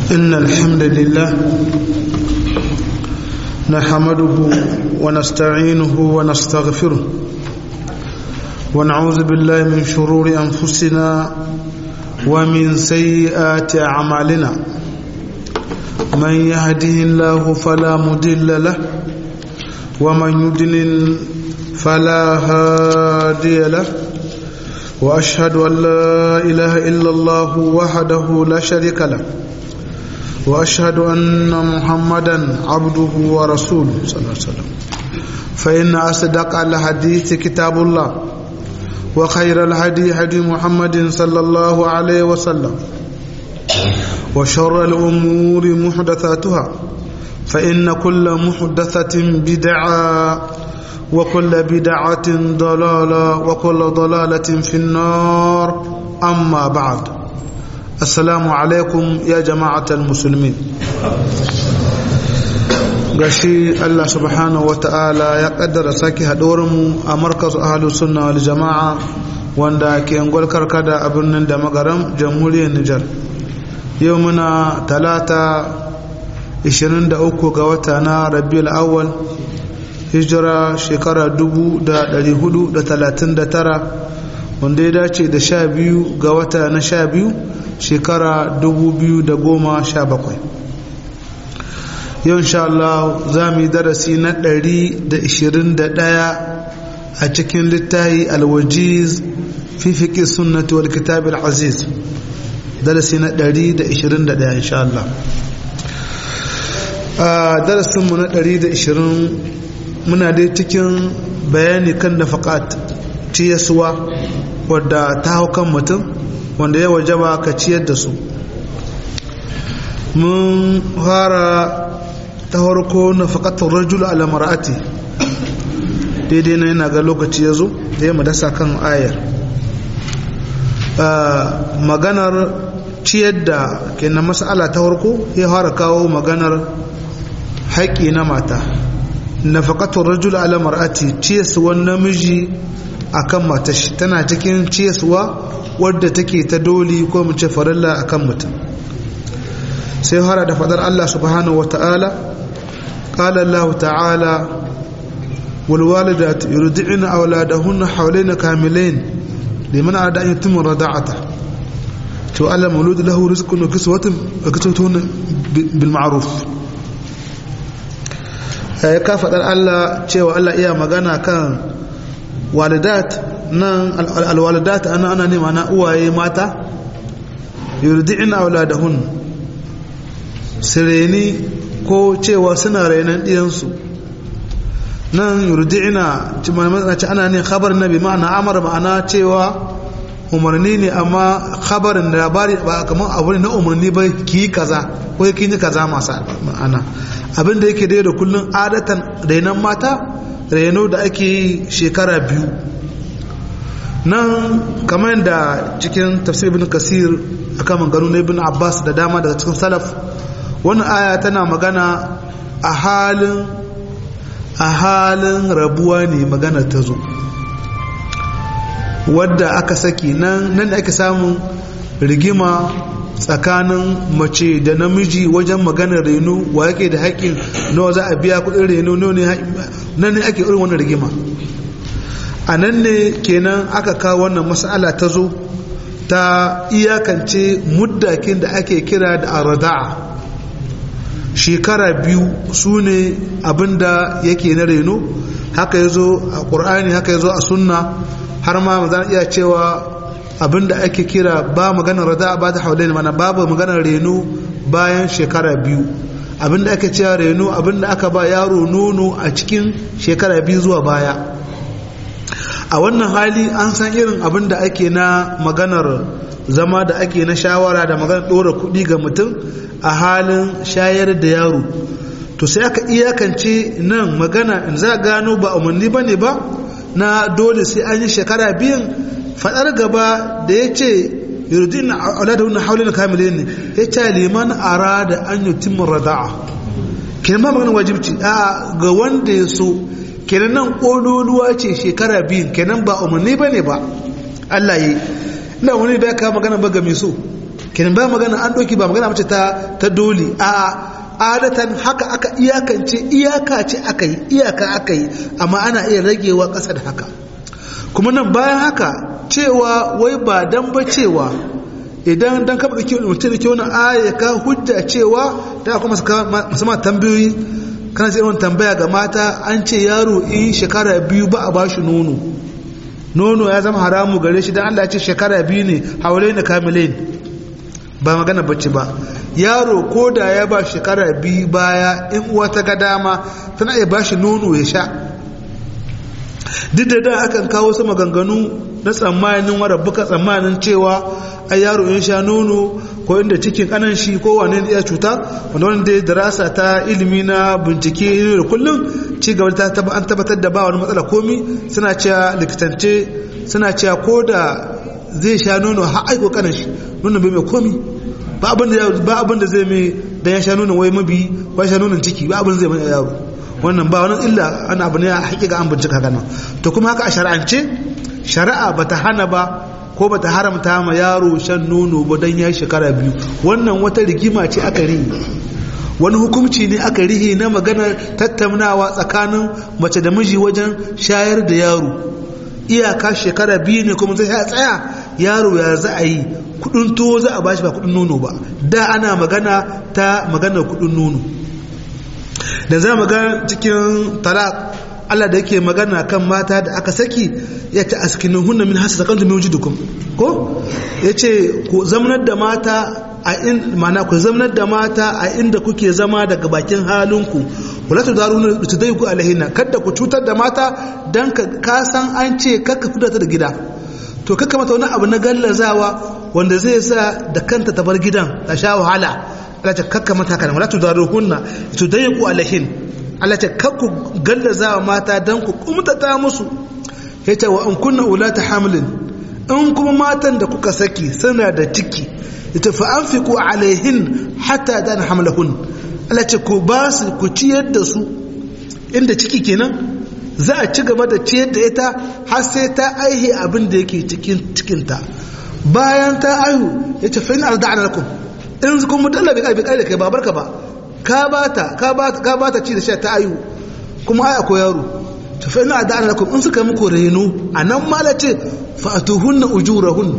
إن الحمد لله نحمده ونستعينه ونستغفره ونعوذ بالله من شرور أنفسنا ومن سيئات أعمالنا من يهده الله فلا مضل له ومن يضلل فلا هادي له واشهد ان لا اله الا الله وحده لا شريك له واشهد ان محمدا عبده ورسوله صلى الله عليه وسلم فان اصدق الحديث كتاب الله وخير الهدي هدي محمد صلى الله عليه وسلم وشر الامور محدثاتها فان كل محدثه بدعه وكل بدعة ضلالة وكل ضلالة في النار أما بعد السلام عليكم يا جماعة المسلمين gashi Allah subhanahu wa ta'ala ya kaddara sake mu a markaz ahalu sunna wal jama'a wanda ke angol karkada a birnin da magaram jamhuriyar Nijar yau muna talata 23 ga wata na rabiul awwal hijira shekara 439 wanda ya dace da sha biyu ga wata na sha biyu shekara 2017 yau insha Allah za mu yi darasi na 121 a cikin littahi alwajiz fi fiƙi sunnati wal kitab aziz darasi na 121 insha Allah a darasinmu na 120 muna dai cikin bayani kan nafaƙat ciyaswa wadda ta hau kan mutum wanda ya wajaba ka ciyar da su mun fara ta harko nafaƙatar rajul ala mar'ati daidai na yana ga lokaci ya zo da ya madasa kan ayar maganar ciyar da ke na mas'ala ta harko ya fara kawo maganar haƙƙi na mata nafaqatul rajul ala mar'ati ciyaswan namiji akan matar shi tana cikin ciyaswa wadda take ta doli ko mu ce farilla akan mutum sai fara da fadar Allah subhanahu wata'ala qala Allah ta'ala wal walidat yurdi'na awladahunna hawlayn kamilayn liman arada an yutimma rada'ata to Allah mawlud lahu rizqun wa kiswatun wa kiswatun bil ma'ruf ya ka faɗar Allah cewa Allah iya magana kan walidat nan alwalidat ana ana nema na uwaye mata yurdi'ina auladahun sireni ko cewa suna rainan ɗiyansu nan yurdi'ina ci ana ne khabar nabi ma'ana amar ma'ana cewa umarni ne amma khabarin da labari ba kamar abu na umarni ba ki kaza ko ki yi kaza masu ma'ana abin da yake dai da kullum adatan rainon mata raino da ake yi shekara biyu nan kamar da cikin tafsir ibn kasir a kan maganu na ibn abbas da dama daga cikin salaf wani aya tana magana a halin a halin rabuwa ne magana ta zo wadda aka saki nan nan da ake samun rigima tsakanin mace da namiji wajen maganar reno wa yake da haƙƙin nawa za a biya kuɗin reno nan ne ake irin wannan rigima a nan ne kenan aka kawo wannan mas'ala ta zo ta iyakance muddakin da ake kira da arada'a shekara biyu su ne abinda yake na reno haka ya zo a ƙur'ani haka ya zo a sunna har ma za iya cewa abinda ake kira ba maganar rada ba ta haulaini mana babu maganar reno bayan shekara biyu abinda ake cewa reno abinda aka ba yaro nono a cikin shekara biyu zuwa baya a wannan hali an san irin abinda ake na maganar zama da ake na shawara da maganar ɗora kuɗi ga mutum a halin shayar da yaro to sai aka iyakance nan magana in za gano ba umarni ba ne ba na dole sai an yi shekara biyun fadar gaba da ya ce yurdin auladahun haulin kamilin ne ya ce liman arada an yutimmu rada'a kenan ba maganin wajibci a ga wanda ya so kenan nan kololuwa ce shekara biyun kenan ba umarni ba ne ba Allah yi ina wani bai kawo magana ba ga mai so kenan ba magana an ɗauki ba magana mace ta ta dole a adatan haka aka iyakance iyaka ce aka yi iyaka aka yi amma ana iya ragewa ƙasa da haka kuma nan bayan haka cewa wai ba dan ba cewa idan dan kaba kake mutum da ke wani aya ka hujja cewa da kuma masu ma tambayoyi kana sai wani tambaya ga mata an ce yaro in shekara biyu ba a bashi nono nono ya zama haramu gare shi dan Allah ya ce shekara biyu ne haulai na kamilain ba magana bacci ba yaro ko da ya ba shekara biyu baya in uwa ta ga dama tana iya bashi nono ya sha duk da da akan kawo su maganganu na tsammanin warabbuka tsammanin cewa a yaro in sha nono ko inda cikin kanan shi ko wane ne ya cuta wanda wani da darasa ta ilimi na bincike da kullum ci gaba ta an tabbatar da ba wani matsala komi suna cewa likitance suna cewa ko da zai sha nono har aiko kanan shi nono bai mai komi ba abin da zai mai dan ya sha nono wai mabi ko sha nonon ciki ba abin da zai mai yaro wannan ba wani illa ana abu ne a hakika an bincika gana to kuma haka a shari'ance shari'a bata hana ba ko bata haramta ma yaro shan nono ba dan ya shekara biyu wannan wata rigima ce aka rihi wani hukumci ne aka rihi na magana tattaunawa tsakanin mace da miji wajen shayar da yaro iyaka shekara biyu ne kuma zai tsaya yaro ya za a yi kudin tuwo za a bashi ba kudin nono ba da ana magana ta maganar kudin nono da za mu ga cikin talaq Allah da yake magana kan mata da aka saki ya ta askinin hunna min hasa sakantu min wujudukum ko yace ku zamanar da mata a in mana ku zamanar da mata a inda kuke zama daga bakin halinku wala tudaruna tudayku alaihinna kada ku cutar da mata dan ka san an ce kakka fita da gida to kakka mata wani abu na gallazawa wanda zai sa da kanta ta bar gidan ta sha wahala Allah ce kakka mata kana wala tudaruhunna tudayku alaihin Allah ce kakku gallaza wa mata dan ku kumtata musu yace wa an kunna ulata hamlin in kuma matan da kuka saki suna da ciki yace fa anfiqu alaihin hatta dan hamlahun Allah ce ku ba su ku ciyar da su inda ciki kenan za a ci gaba da ciyar da ita har sai ta aihe abin da yake cikin cikinta bayan ta aihu yace fa in arda'na lakum in kuma dalla bai kai da kai ba barka ba ka bata ka bata ka bata ci da sha ta ayu kuma aya ko yaro to fa ina da lakum in suka muku reno anan mala ce fa atuhunna ujurahun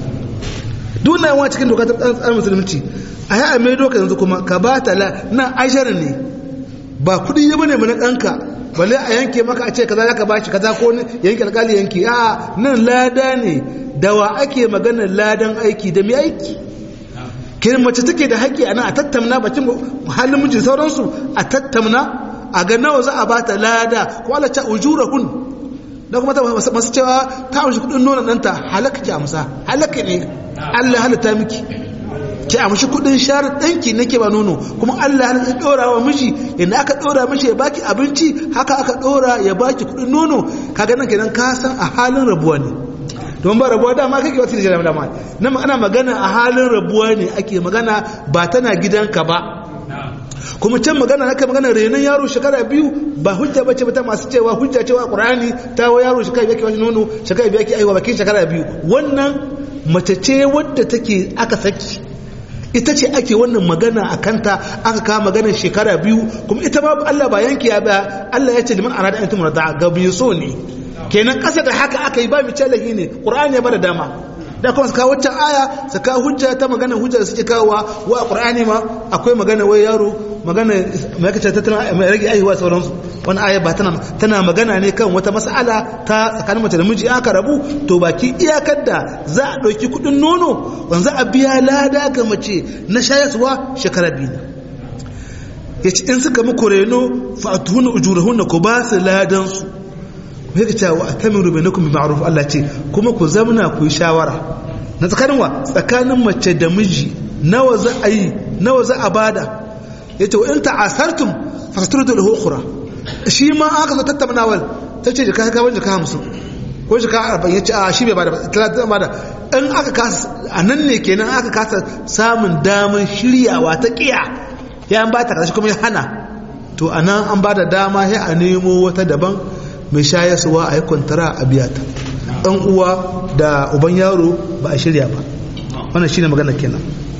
duna yawa cikin doka ta tsarin musulunci a yi a mai doka yanzu kuma ka bata la nan ashar ne ba kudi ya bane mana danka balle a yanke maka a ce kaza zaka bashi kaza ko yanke alkali yanke a nan lada ne dawa ake maganar ladan aiki da mai aiki kirin mace take da haƙƙi ana a tattamna bakin halin mijin sauransu a tattamna a ga nawa za a ba ta lada ko ala ta ujurahun da kuma masu cewa ta amshi kudin nuna ɗanta halaka ki amsa halaka ne Allah halitta miki ki amshi kudin share ɗanki nake ba nono kuma Allah halitta ɗora wa miji yadda aka ɗora mishi ya baki abinci haka aka ɗora ya baki kudin nono kaga nan kenan ka san a halin rabuwa ne don ba rabuwa dama kake wata da dama nan ana magana a halin rabuwa ne ake magana ba tana gidanka ba kuma can magana haka magana renon yaro shekara biyu ba hujja bace ba ta masu cewa hujja cewa qur'ani ta wa yaro shekara biyu wani nono shekara biyu ake aiwa bakin shekara biyu wannan mace ce wadda take aka saki ita ce ake wannan magana a kanta aka kawo maganar shekara biyu kuma ita ma Allah ba yanki ya ba Allah ya ce liman arada an tumar da ga biyu so ne kenan ƙasa da haka aka yi ba mu lahi ne ƙur'ani ya bada dama da kuma su kawo waccan aya su kawo hujja ta magana hujja da suke kawowa wa ƙur'ani ma akwai magana wai yaro magana mai kace ta tana mai rage aihuwa sauransu wani aya ba tana tana magana ne kan wata mas'ala ta tsakanin mace da miji aka rabu to baki iyakar da za a ɗauki kuɗin nono wanda a biya lada ga mace na shayarwa shekara biyu ya ce in suka muku reno fa'atuhunna ujurahunna ku ba su ladan su yake cewa atamiru bainakum bi ma'ruf Allah ce kuma ku zamna ku yi shawara na tsakanin wa tsakanin mace da miji nawa za a yi nawa za a bada yace wa in ta'asartum fastrudu lahu ukhra shi ma aka zo tattaunawal tace jika ka ban jika 50 ko jika 40 yace a shi bai bada 30 bada in aka kasa anan ne kenan aka kasa samun daman shiryawa ta kiya ya an bata kashi kuma ya hana to anan an bada dama sai a nemo wata daban mai shayarwa a yi kwantara a biya ta ɗan uwa da uban yaro ba a shirya ba wannan shine magana kenan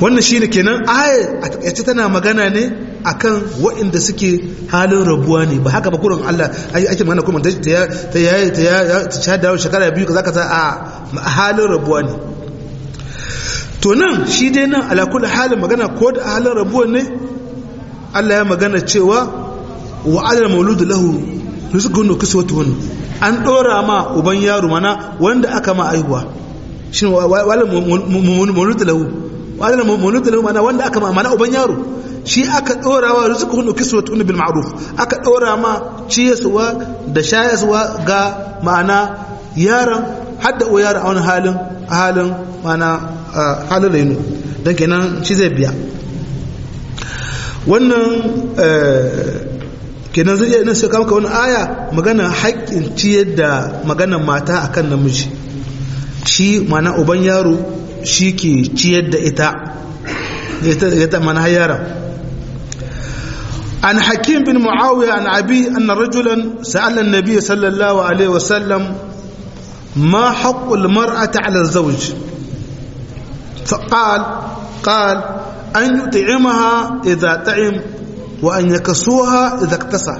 wannan shine kenan aya a takaice tana magana ne akan waɗanda suke halin rabuwa ne ba haka ba kurin Allah ake magana kuma ta ya ta ya ta ya ta sha dawo shekara biyu kaza kaza a halin rabuwa ne to nan shi dai nan ala kulli halin magana ko da halin rabuwa ne Allah ya magana cewa wa alal mauludu lahu rizqun kiswatuhun an dora ma uban yaro mana wanda aka ma aihuwa shi wala mauludu lahu wala mauludu lahu mana wanda aka ma mana uban yaro shi aka dora wa rizqun kiswatuhun bil ma'ruf aka dora ma ciyaswa da shayaswa ga ma'ana yaron hadda o yaron a wani halin halin mana halin rainu don kenan shi zai biya wannan kenan zai iya sai kama wani aya magana haƙƙin ciyar da magana mata akan namiji shi mana uban yaro shi ke ciyar da ita ita mana yaron عن حكيم بن معاوية عن أبي أن رجلا سأل النبي صلى الله عليه وسلم ما حق المرأة على الزوج فقال قال أن يطعمها إذا طعم وأن يكسوها إذا اكتسى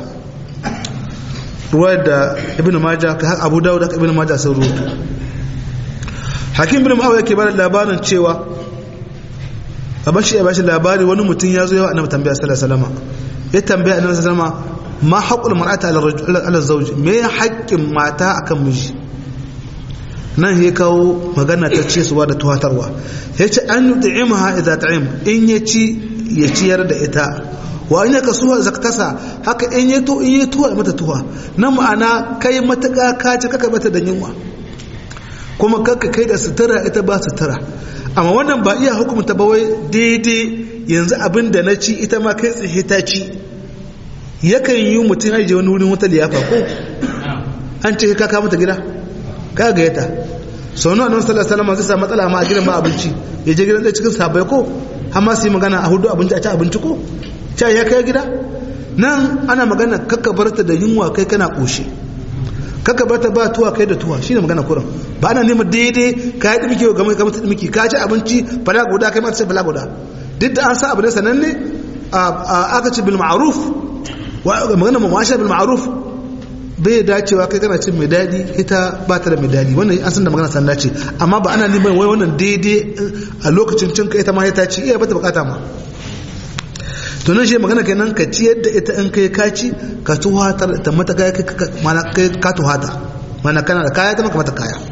رواية ابن ماجه أبو داود ابن ماجه سروت حكيم بن معاوية كبار اللابان تشيوا abashi ya bashi labari wani mutum ya zo yawa annabi tambaya sallallahu alaihi wasallam ya tambaya annabi sallallahu alaihi wasallam ma haqqul mar'ati ala ala zawj me haƙƙin mata akan miji nan ya kawo magana ta ce suwa da tuhatarwa ya ce an yi ta'imaha idan ta'im in ya ci ya ciyar da ita wa in ya kasuwa zaktasa haka in ya to in ya tuwa mata tuwa na ma'ana kai matuƙa ka ci kaka mata da yunwa kuma kaka kai da sutura ita ba sutura amma wannan ba iya hukumta ba wai daidai yanzu abin da na ci ita ma kai tsaye ta ci yakan yi mutum ajiye wani wurin wata liyafa ko an ce ka kama ta gida ka ga yata sau nawa nan sallallahu alaihi wasallam zai sa matsala ma a gidan ba abinci ya je gidan da cikin sabai ko har ma su yi magana a hudu abinci a ci abinci ko ta ya kai gida nan ana magana kakka barta da yunwa kai kana koshe kakka barta ba tuwa kai da tuwa shine magana kuran ba ana neman daidai ka yi dimiki ga mai kamar dimiki ka ci abinci fala guda kai ma ta fala guda duk da an sa abu ne sananne aka ci bil ma'ruf magana mu masha bil ma'ruf bai dacewa kai kana cin mai daɗi ita ba ta da mai daɗi wannan an san da magana sanda ce amma ba ana neman wai wannan daidai a lokacin cin ka ita ma ta ci iya bata bukata ma to nan shi magana kenan ka ci yadda ita in kai ka ci ka tuhatar ta mata kaya mana kai ka tuhata mana kana da kaya ta maka mata kaya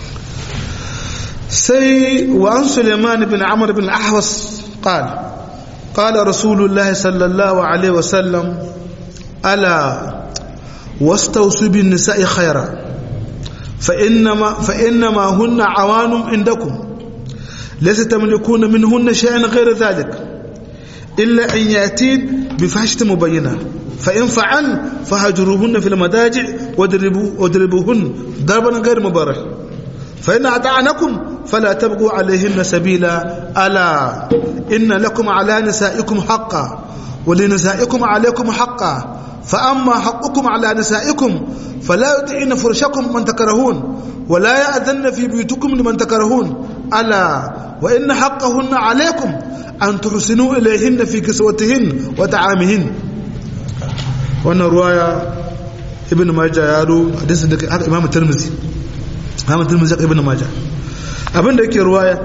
sai wa an suleiman bin amr bin ahwas قال قال رسول الله صلى الله عليه وسلم ألا واستوصوا بالنساء خيرا فإنما, فإنما هن عوان عندكم ليس تملكون منهن شيئا غير ذلك إلا أن يأتين بفحشة مبينة فإن فعل فهجروهن في المداجع واضربوا واضربوهن ضربا غير مبارح فإن أطعنكم فلا تبقوا عليهن سبيلا ألا إن لكم على نسائكم حقا ولنسائكم عليكم حقا فأما حقكم على نسائكم فلا يطعن فرشكم من تكرهون ولا يأذن في بيوتكم لمن تكرهون ألا وإن حقهن عليكم أن تحسنوا إليهن في كسوتهن وطعامهن وأن رواية ابن ماجه يارو حديث إمام الترمذي إمام الترمذي ابن ماجه abin da yake ruwaya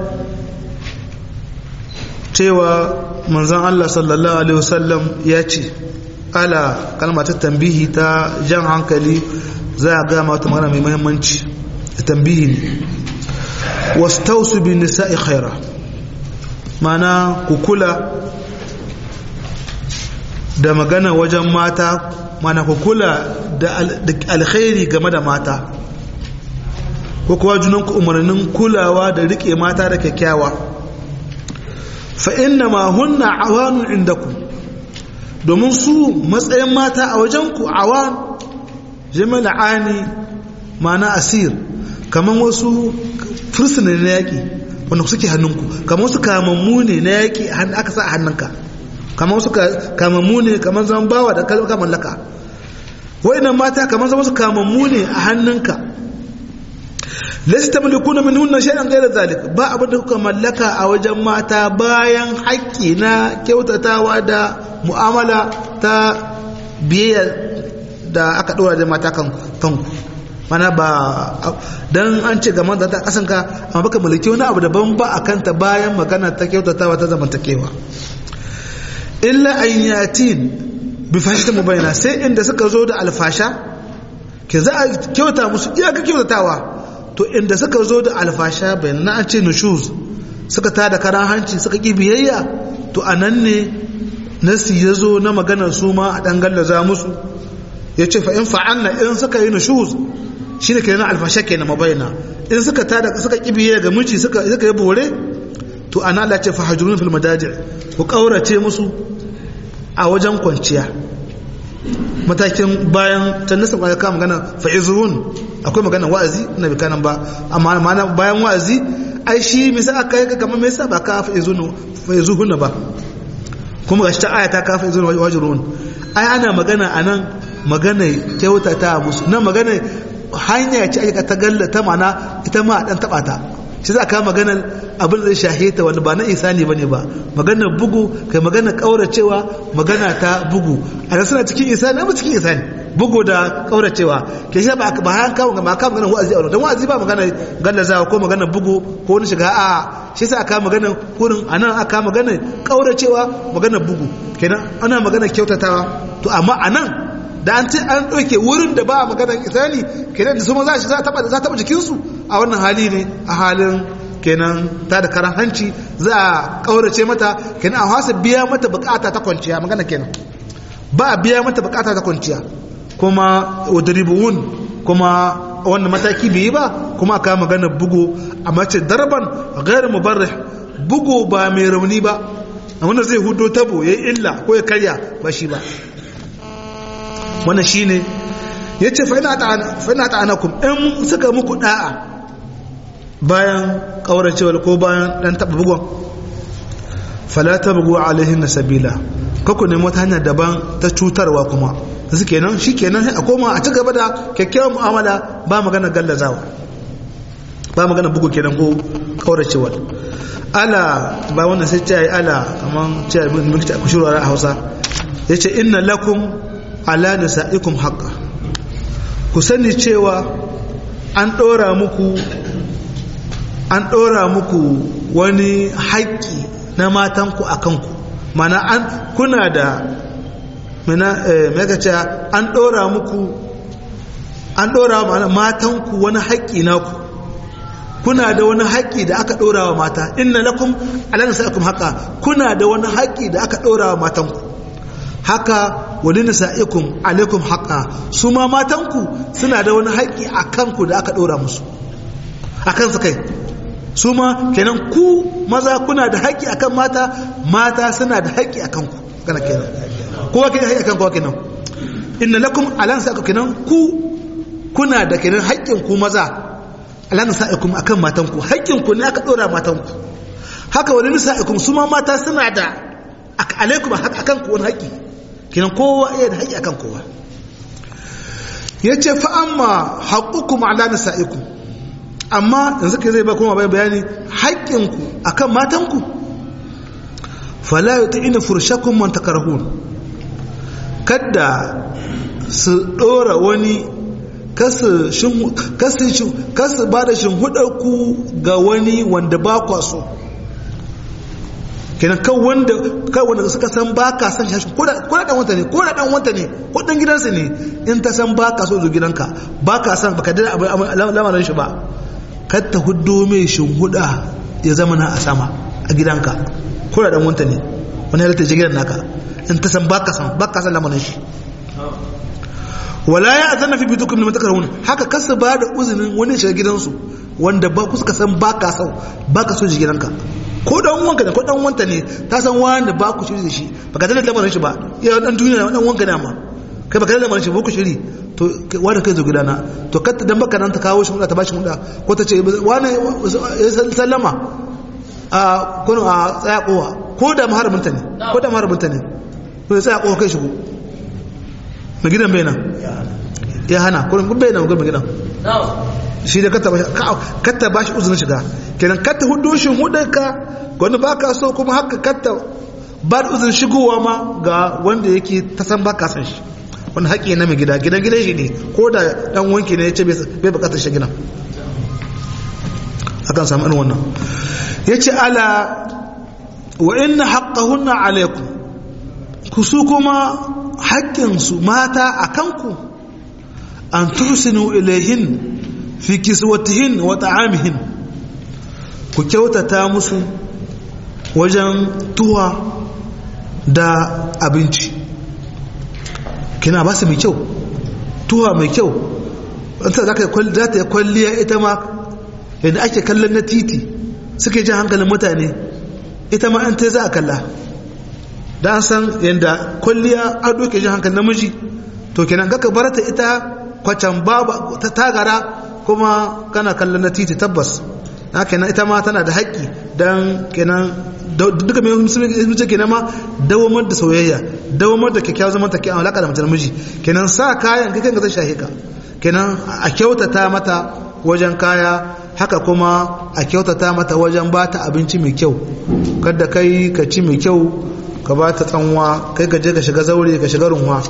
cewa manzon Allah sallallahu alaihi wasallam ya ce ala kalma ta tambihi ta jan hankali za a gama wata magana mai mahimmanci da tambihi ne wastausu bin nisa'i khaira mana ku kula da magana wajen mata mana ku kula da alkhairi game da mata ko kuwa junanku umarnin kulawa da rike mata da kyakkyawa fa inna ma hunna awanun indakum domin su matsayin mata a wajenku awan jami'al ani mana asir kamar wasu fursuna na yaƙi wanda suke hannunku kamar wasu kamammu ne na yaƙi aka sa a hannunka kamar wasu kamammu ne kamar zan bawa da kalmar mallaka wa'inan mata kamar zan wasu kamammu ne a hannunka lasta tamlikuna minhunna shay'an ghayra zalik ba abin da kuka mallaka a wajen mata bayan haƙƙi na kyautatawa da mu'amala ta biyayya da aka dora da mata kan kanku mana ba dan an ce ga mata ta kasanka amma baka mulki wani abu daban ba akan ta bayan magana ta kyautatawa ta zamantakewa illa ayyatin bi fashita mubayna sai inda suka zo da alfasha ke za a kyauta musu iyaka kyautatawa to inda suka zo da alfasha bayan na an ce nushuz suka tada karan hanci suka ki biyayya to anan ne nasi ya zo na maganar su ma a ɗan gallaza musu ya ce fa in fa'anna in suka yi nushuz shi ne kenan alfasha kenan mabayana in suka tada suka ki biyayya ga miji suka suka yi bore to ana Allah ce fa hajrun fil madaji ku kaurace musu a wajen kwanciya matakin bayan tannasa ba ka magana fa'izun akwai magana wa'azi na bi kanan ba amma mana bayan wa'azi ai shi me sai aka yi kamar me yasa ba ka fa'izun fa'izun ba kuma gashi ta aya ta ka fa'izun wajrun ai ana magana anan magana kyautata musu nan magana hanya ce aka ta gallata mana ita ma dan taba ta shi za ka maganar abin da shahe ta wani ba na isani ba ne ba maganar bugu kai maganar ƙauracewa magana ta bugu a da suna cikin isani ba cikin isani bugu da ƙauracewa ke shi ba ba han kawo ga kawo maganar wa'azi a wani don wa'azi ba maganar gallazawa ko maganar bugu ko wani shiga a shi sa aka maganar kurin a nan aka maganar ƙauracewa maganar bugu kenan ana maganar kyautatawa to amma a nan da an ce an ɗauke wurin da ba a maganar isani kenan da su ma za a taɓa jikinsu a wannan hali ne a halin kenan ta da karan hanci za a ƙaurace mata kenan a hasa biya mata bukata ta kwanciya magana kenan ba a biya mata bukata ta kwanciya kuma wadribuun kuma wannan mataki bai yi ba kuma aka magana bugu a mace darban gairu mubarrih bugu ba mai rauni ba wanda zai hudo tabo ya illa ko ya karya ba shi ba wannan shine ya ce fa'ina ta'anakum in suka muku da'a bayan ƙauracewar ko bayan ɗan taɓa bugon falata bugu alaihin na sabila kaku nemi wata hanyar daban ta cutarwa kuma da su kenan shi kenan a koma a ci gaba da kyakkyawar mu'amala ba magana gallazawa ba magana bugu kenan ko ƙauracewar ala ba wannan sai ce ala kamar ce abin da ku shirwa a hausa ya ce inna lakum ala nisa'ikum haqqa ku sani cewa an ɗora muku an ɗora muku wani haƙƙi na matanku a kanku mana an kuna da mana ce an ɗora muku an ɗora mana matanku wani haƙƙi naku kuna da wani haƙƙi da aka ɗora wa mata inna lakum ala nisa'ikum haqa kuna da wani haƙƙi da aka ɗora wa matanku haka wani nisa'ikum alaikum haqa su ma matanku suna da wani haƙƙi a kanku da aka ɗora musu a kansu kai su ma kenan ku maza kuna da haƙƙi akan mata mata suna da haƙƙi akan ku kana kenan kowa ke da haƙƙi akan kowa kenan inna lakum alan sa kenan ku kuna da kenan haƙƙin ku maza alan sa'ikum akan matan ku haƙƙin ku ne aka ɗora matan ku haka wani nisa'ikum su ma mata suna da alaikum akan ku wani haƙƙi kenan kowa iya da haƙƙi akan kowa yace fa amma haqqukum ala nisaikum amma yanzu kai zai ba kuma bai bayani haƙƙinku akan matanku fala yuti'ina furshakum man takarahun kada su dora wani kasu shin kasu kasu bada ku ga wani wanda ba kwa so kenan kan wanda kan wanda suka san ba ka san shi ko da dan wanta ne ko da dan wanta ne ko dan gidansa ne in ta san ba ka so zo gidanka ba ka san baka da lamarin shi ba kar ta huddo mai shinhuda ya zama na a sama a gidanka ko da dan wanta ne wani halitta je gidan naka in ta san ba ka san ba ka san lamarin shi wala ya azanna fi bitukum liman takrahun haka kasu ba da uzinin wani shiga gidansu wanda ba ku suka san ba ka so ba ka so ji gidanka ko dan wanka ne ko dan wanta ne ta san wanda ba ku shiri da shi baka da lamarin shi ba ya dan duniya dan wanka ne amma kai baka da lamarin shi ba ku shiri to wanda kai zo gidana to katta dan baka nan ta kawo shi ta bashi muda ko ta ce wani ya sallama a kun a tsaya kowa ko da maharbinta ne ko da maharbinta ne to ya tsaya kowa kai shigo na gidan bai nan ya hana kurin bai na gurbin gidan shi da katta ba shi uzurin shiga kenan katta hudu shi hudarka wani ba ka so kuma haka katta ba da uzurin shigowa ma ga wanda yake ta san ba ka san shi wani haƙi na mai gida gidan gidan shi ne ko da ɗan wanki ne ya ce bai bukatar shi gidan akan samu irin wannan ya ce ala wa inna haƙƙahunna alaikum ku su kuma haƙƙinsu mata a kanku an tursinu ilaihin fi kiswatihin wa ta'amihin ku kyautata musu wajen tuwa da abinci kina ba su mai kyau tuwa mai kyau wata za ta yi kwalliya ita ma yadda ake kallon na titi suke jin hankalin mutane ita ma an ta za a kalla da an san yadda kwalliya an doke jin hankalin namiji to kenan ka barata ita kwacan babu ta tagara kuma kana kallon na titi tabbas na kenan ita ma tana da haƙƙi don kenan duka mai musulunci kenan ma dawamar da soyayya dawamar da kyakkyawar zaman take alaƙa da mace namiji kenan sa kayan kai kanka zai shahe ka kenan a kyautata mata wajen kaya haka kuma a kyautata mata wajen ba ta abinci mai kyau kada kai ka ci mai kyau ka ba ta tsanwa kai ka je ka shiga zaure ka shiga runwa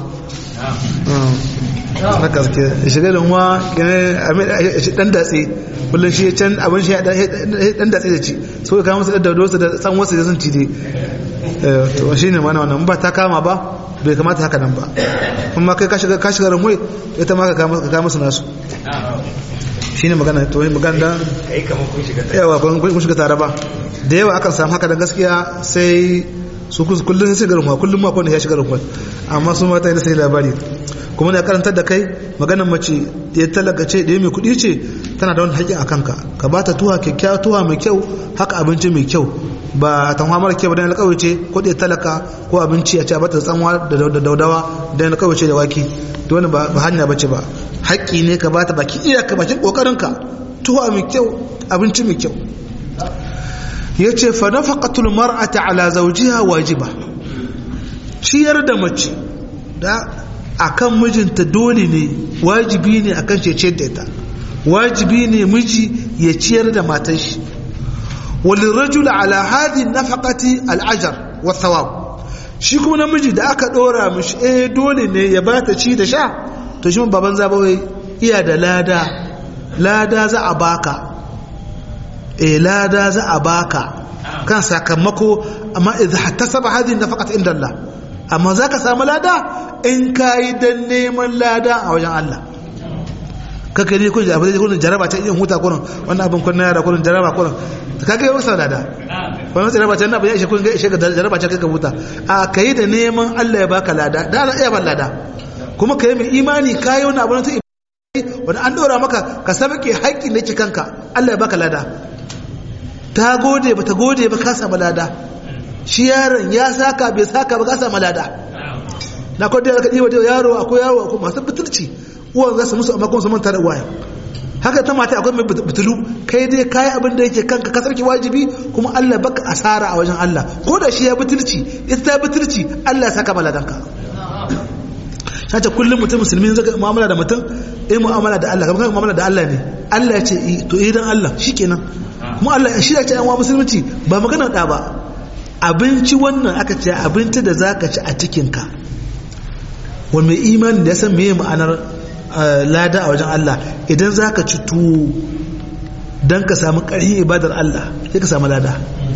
haka suke shiga runwa dan datse kullum shi can abin shi dan datse da ci so ka musu da dosa da tsanwa su da sun ci dai to shi ne mana wannan ba ta kama ba bai kamata haka nan ba kuma kai ka shiga ka shiga runwa ita ma ka kama musu nasu shi ne magana to yi magana dan yawa kun shiga tare ba da yawa akan samu haka da gaskiya sai su kullum sai garin kullum ma kwanne ya shiga garin amma su mata yana sai labari kuma da karantar da kai maganar mace ya talaka ce da ya mai kuɗi ce tana da wani haƙƙi a kanka ka ba ta tuwa kyakkyawa tuwa mai kyau haka abinci mai kyau ba tanwa mara kyau dan alƙawai ce ko da talaka ko abinci a ce a bata tsanwa da daudawa dan alƙawai ce da waki to wani ba hanya bace ba haƙƙi ne ka bata baki iyaka bakin ƙoƙarinka tuwa mai kyau abinci mai kyau ya ce fa nafaqatul mar'ati ala zawjiha wajiba ciyar da mace da akan mijinta dole ne wajibi ne akan cece da ita wajibi ne miji ya ciyar da matar shi walin rajul ala hadhi nafaqati al'ajar wa thawab shi kuma namiji da aka dora mishi eh dole ne ya bata ci da sha to shi baban zabawai iya da lada lada za a baka eh lada za a baka kan sakamako amma idza hattasaba hadhihi nafaqat inda Allah amma zaka samu lada in kai dan neman lada a wajen Allah kaka ne kun abin da kun jaraba ta yin huta kun wannan abin kun yara kun jaraba kun kaga yau sa lada wannan jaraba ta nan ba ya ishe kun ga ishe ga jaraba ta kaga huta a kai da neman Allah ya baka lada da Allah iya ban lada kuma kai mai imani kai wannan abin ta wanda an dora maka ka sabake haƙƙin da ke kanka Allah ya baka lada ta gode ba ta gode ba ka samu lada shi yaron ya saka bai saka ba ka samu lada na kwadda ya kaɗi wajen yaro akwai yaro akwai masu butulci uwan za su musu amma kuma su manta da uwaye haka ta mata akwai mai butulu kai dai kayi abin da yake kanka ka sarki wajibi kuma Allah baka asara a wajen Allah ko da shi ya butulci ita ta butulci Allah ya saka maladanka sace kullum mutum musulmi zaka mu'amala da mutum eh mu'amala da Allah kamar mu'amala da Allah ne Allah ya ce to idan Allah shikenan mu Allah shi ya ce an wa musulunci ba magana da ba abinci wannan aka ce abinci da zaka ci a cikin ka wani mai imani da ya san meye ma'anar lada a wajen Allah idan zaka ci tuwo dan ka samu ƙarfin ibadar Allah sai ka samu lada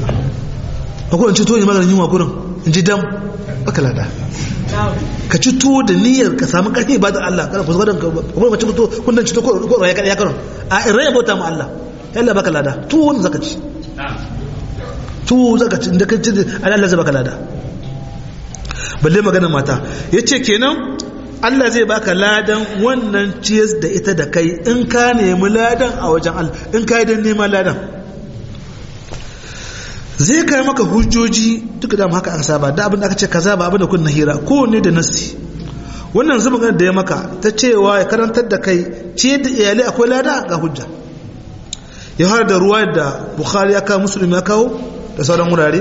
akwai in ci tuwo ne maganin yunwa gurin in ji dam baka lada ka ci tuwo da niyyar ka samu ƙarfin ibadar Allah kana kusa da kuma mace tuwo kun dan ci tuwo ko raya ya karon a in raya bauta mu Allah yalla baka lada tuwo wanda zaka ci tuwo zaka ci inda ka ci Allah zai baka lada balle magana mata yace kenan Allah zai baka ladan wannan ciyas da ita da kai in ka nemi ladan a wajen Allah in ka yi don neman ladan zai kai maka hujjoji duka da haka an saba da abin da aka ce kaza ba abin da kun hira kowanne da nassi wannan zubin da ya maka ta cewa ya karantar da kai ce da iyalai akwai lada ga hujja ya har da ruwa da bukhari ya kawo musulmi ya kawo da sauran wurare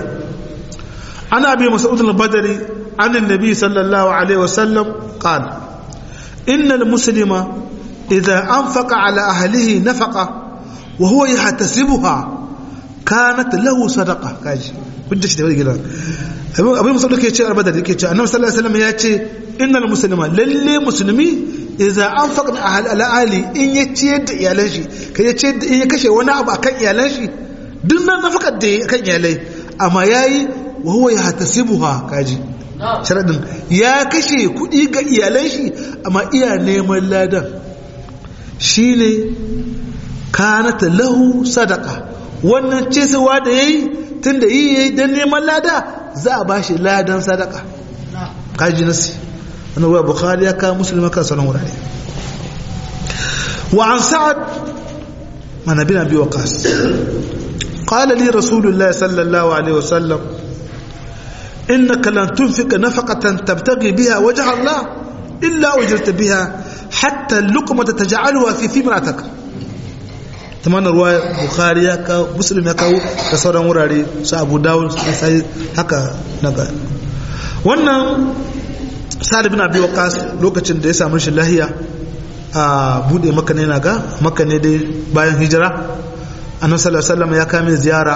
ana bi mas'ud al-badri an annabi sallallahu alaihi wasallam qala innal muslima idza anfaqa ala ahlihi nafaqa wa huwa yahtasibuha kanat lahu sadaqa kaji hujja shi da wani gidan abin abin musulmi ke ce albadar yake ce annabi sallallahu alaihi wasallam ya ce innal muslima lalle musulmi idza anfaqa ala ahli in ya ciyar da iyalan shi kai ya ciyar da in ya kashe wani abu akan iyalan shi duk nan nafakar da akan iyalai amma yayi wa huwa yahtasibuha kaji sharadin ya kashe kuɗi ga iyalan shi amma iya neman ladan shine kanata lahu sadaka wannan cesewa da yayi tunda yi yayi dan neman lada za a bashi ladan sadaka kaji nasi wannan ruwa bukhari ya kawo muslim kan sanan wurare wa an sa'ad mana bin abi waqas qala li rasulullah sallallahu alaihi wasallam innaka lan tunfiqa nafaqatan tabtaghi biha wajha allah illa ujirta biha hatta luqmata taj'alha fi fimratak tamana ruwa bukhari ya kawo muslim ya kawo da sauran wurare su abu dawud sai haka naga wannan sa'ad bin abi waqas lokacin da ya samu shi lahiya a bude maka ne naga maka ne dai bayan hijira annabi sallallahu alaihi wasallam ya kame ziyara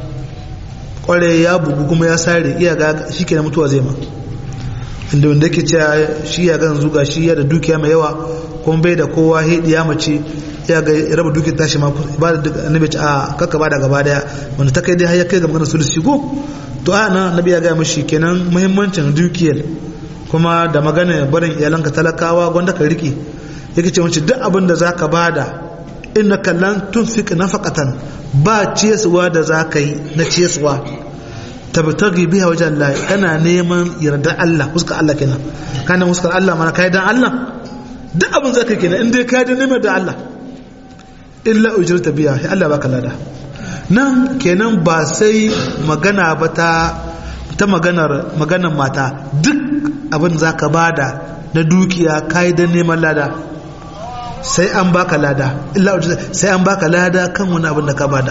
kware ya bugu kuma ya sare iya ga shikenan mutuwa zai ma inda wanda yake cewa shi ya ga zuga shi ya da dukiya mai yawa kuma bai da kowa hedi ya mace ya ga raba dukiyar tashi ma ba da annabi ce a kakka ba da gaba daya wanda ta kai dai har ya kai ga maganar sulusi go to a nan annabi ya ga mishi kenan muhimmancin dukiyar kuma da magana barin iyalanka talakawa gwanda ka rike yake ce wancin duk abin da za ka bada inna kallan tun fi nafaqatan ba ciyaswa da za ka yi na ciyaswa tabtagi biha wajen Allah kana neman yarda Allah fuskar Allah kenan kana fuskar Allah mana kai dan Allah duk abin za ka yi kenan in dai ka da neman da Allah illa ujrata biya sai Allah baka lada nan kenan ba sai magana ba ta ta maganar maganar mata duk abin za ka bada na dukiya kai da neman lada sai an baka lada illa sai an baka lada kan wani abin da ka bada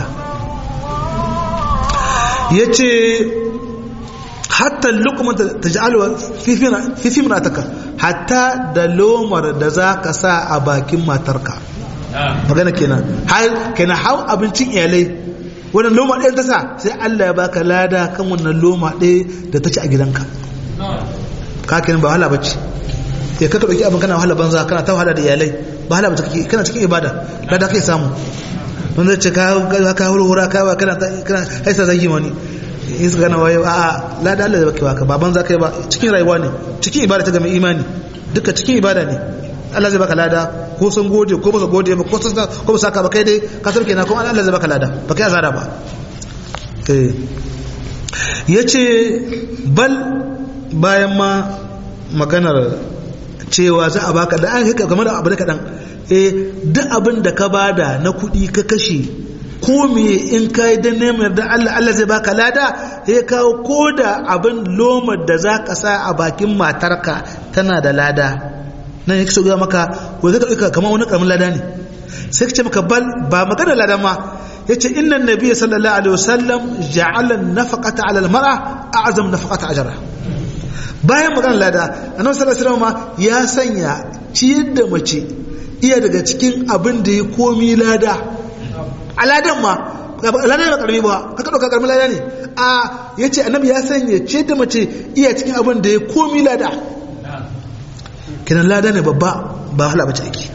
yace hatta luqmata taj'alu fi fi fi mataka hatta da lomar da zaka sa a bakin matarka magana kenan har kenan hau abincin iyalai wannan loma ɗaya ta sa sai Allah ya baka lada kan wannan loma ɗaya da ta ci a gidanka ka kenan ba wahala bace ya kaka dauki abin kana wahala banza kana ta wahala da iyalai ba wahala bace kake kana cikin ibada lada kai samu wanda ce ka ka hura ka kana kana haisa zagi wani in su gana waye a'a lada Allah ya baki baka ba banza kai ba cikin rayuwa ne cikin ibada ta game imani duka cikin ibada ne Allah zai baka lada ko sun gode ko ba su gode ba ko sun ko ba saka ba kai dai ka sarke na kuma Allah zai baka lada ba kai azara ba eh yace bal bayan ma maganar cewa za a baka da an haka game da abu da kadan eh duk abin da ka bada na kuɗi ka kashe ko me in ka yi don neman da Allah Allah zai baka lada ya kawo ko da abin lomar da za ka sa a bakin matarka tana da lada nan yake so ga maka ko zai ka kamar wani karamin lada ne sai ka ce maka bal ba magana lada ma yace inna nabiyyi sallallahu alaihi wasallam ja'ala nafaqata 'ala al-mar'a a'zam nafaqata ajra bayan magana lada annabi sallallahu alaihi wasallam ya sanya ciyar da mace iya daga cikin abin da ya komi lada aladan ma aladan ba karami ba kaka dauka karamin lada ne a yace annabi ya sanya ciyar da mace iya cikin abin da ya komi lada kinan lada ne babba ba hala bace ake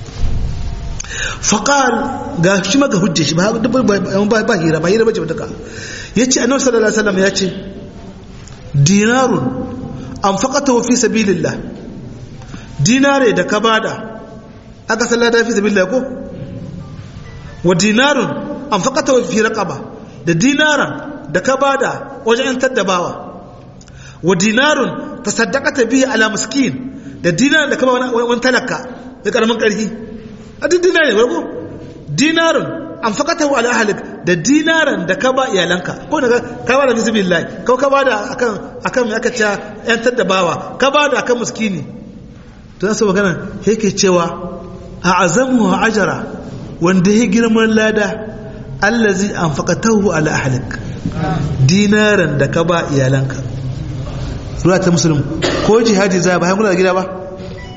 faqal ga shi maka hujje shi ba ba hira ba hira bace duka yace annabi sallallahu alaihi wasallam yace dinarun anfaqatahu fi sabilillah dinare da ka bada aka sallata fi sabilillah ko wa dinarun anfaqatahu fi raqaba da dinaran da ka bada wajen yantar da bawa wa dinarun tasaddaqata bihi ala miskin da dinaran da ka ba wani talaka da karamin karfi a duk dinare ne ko dinarun anfaqatahu ala ahlik da dinaran da ka ba iyalanka ko daga ka ba da bismillah ko ka ba da akan akan me aka ce yantar da bawa ka ba da akan miskini to sai magana yake cewa a'zamu ajra wanda ya girman lada allazi anfaqatahu ala ahlik dinaran da ka ba iyalanka ruwa ta musulun ko jihadi za ba hankula da gida ba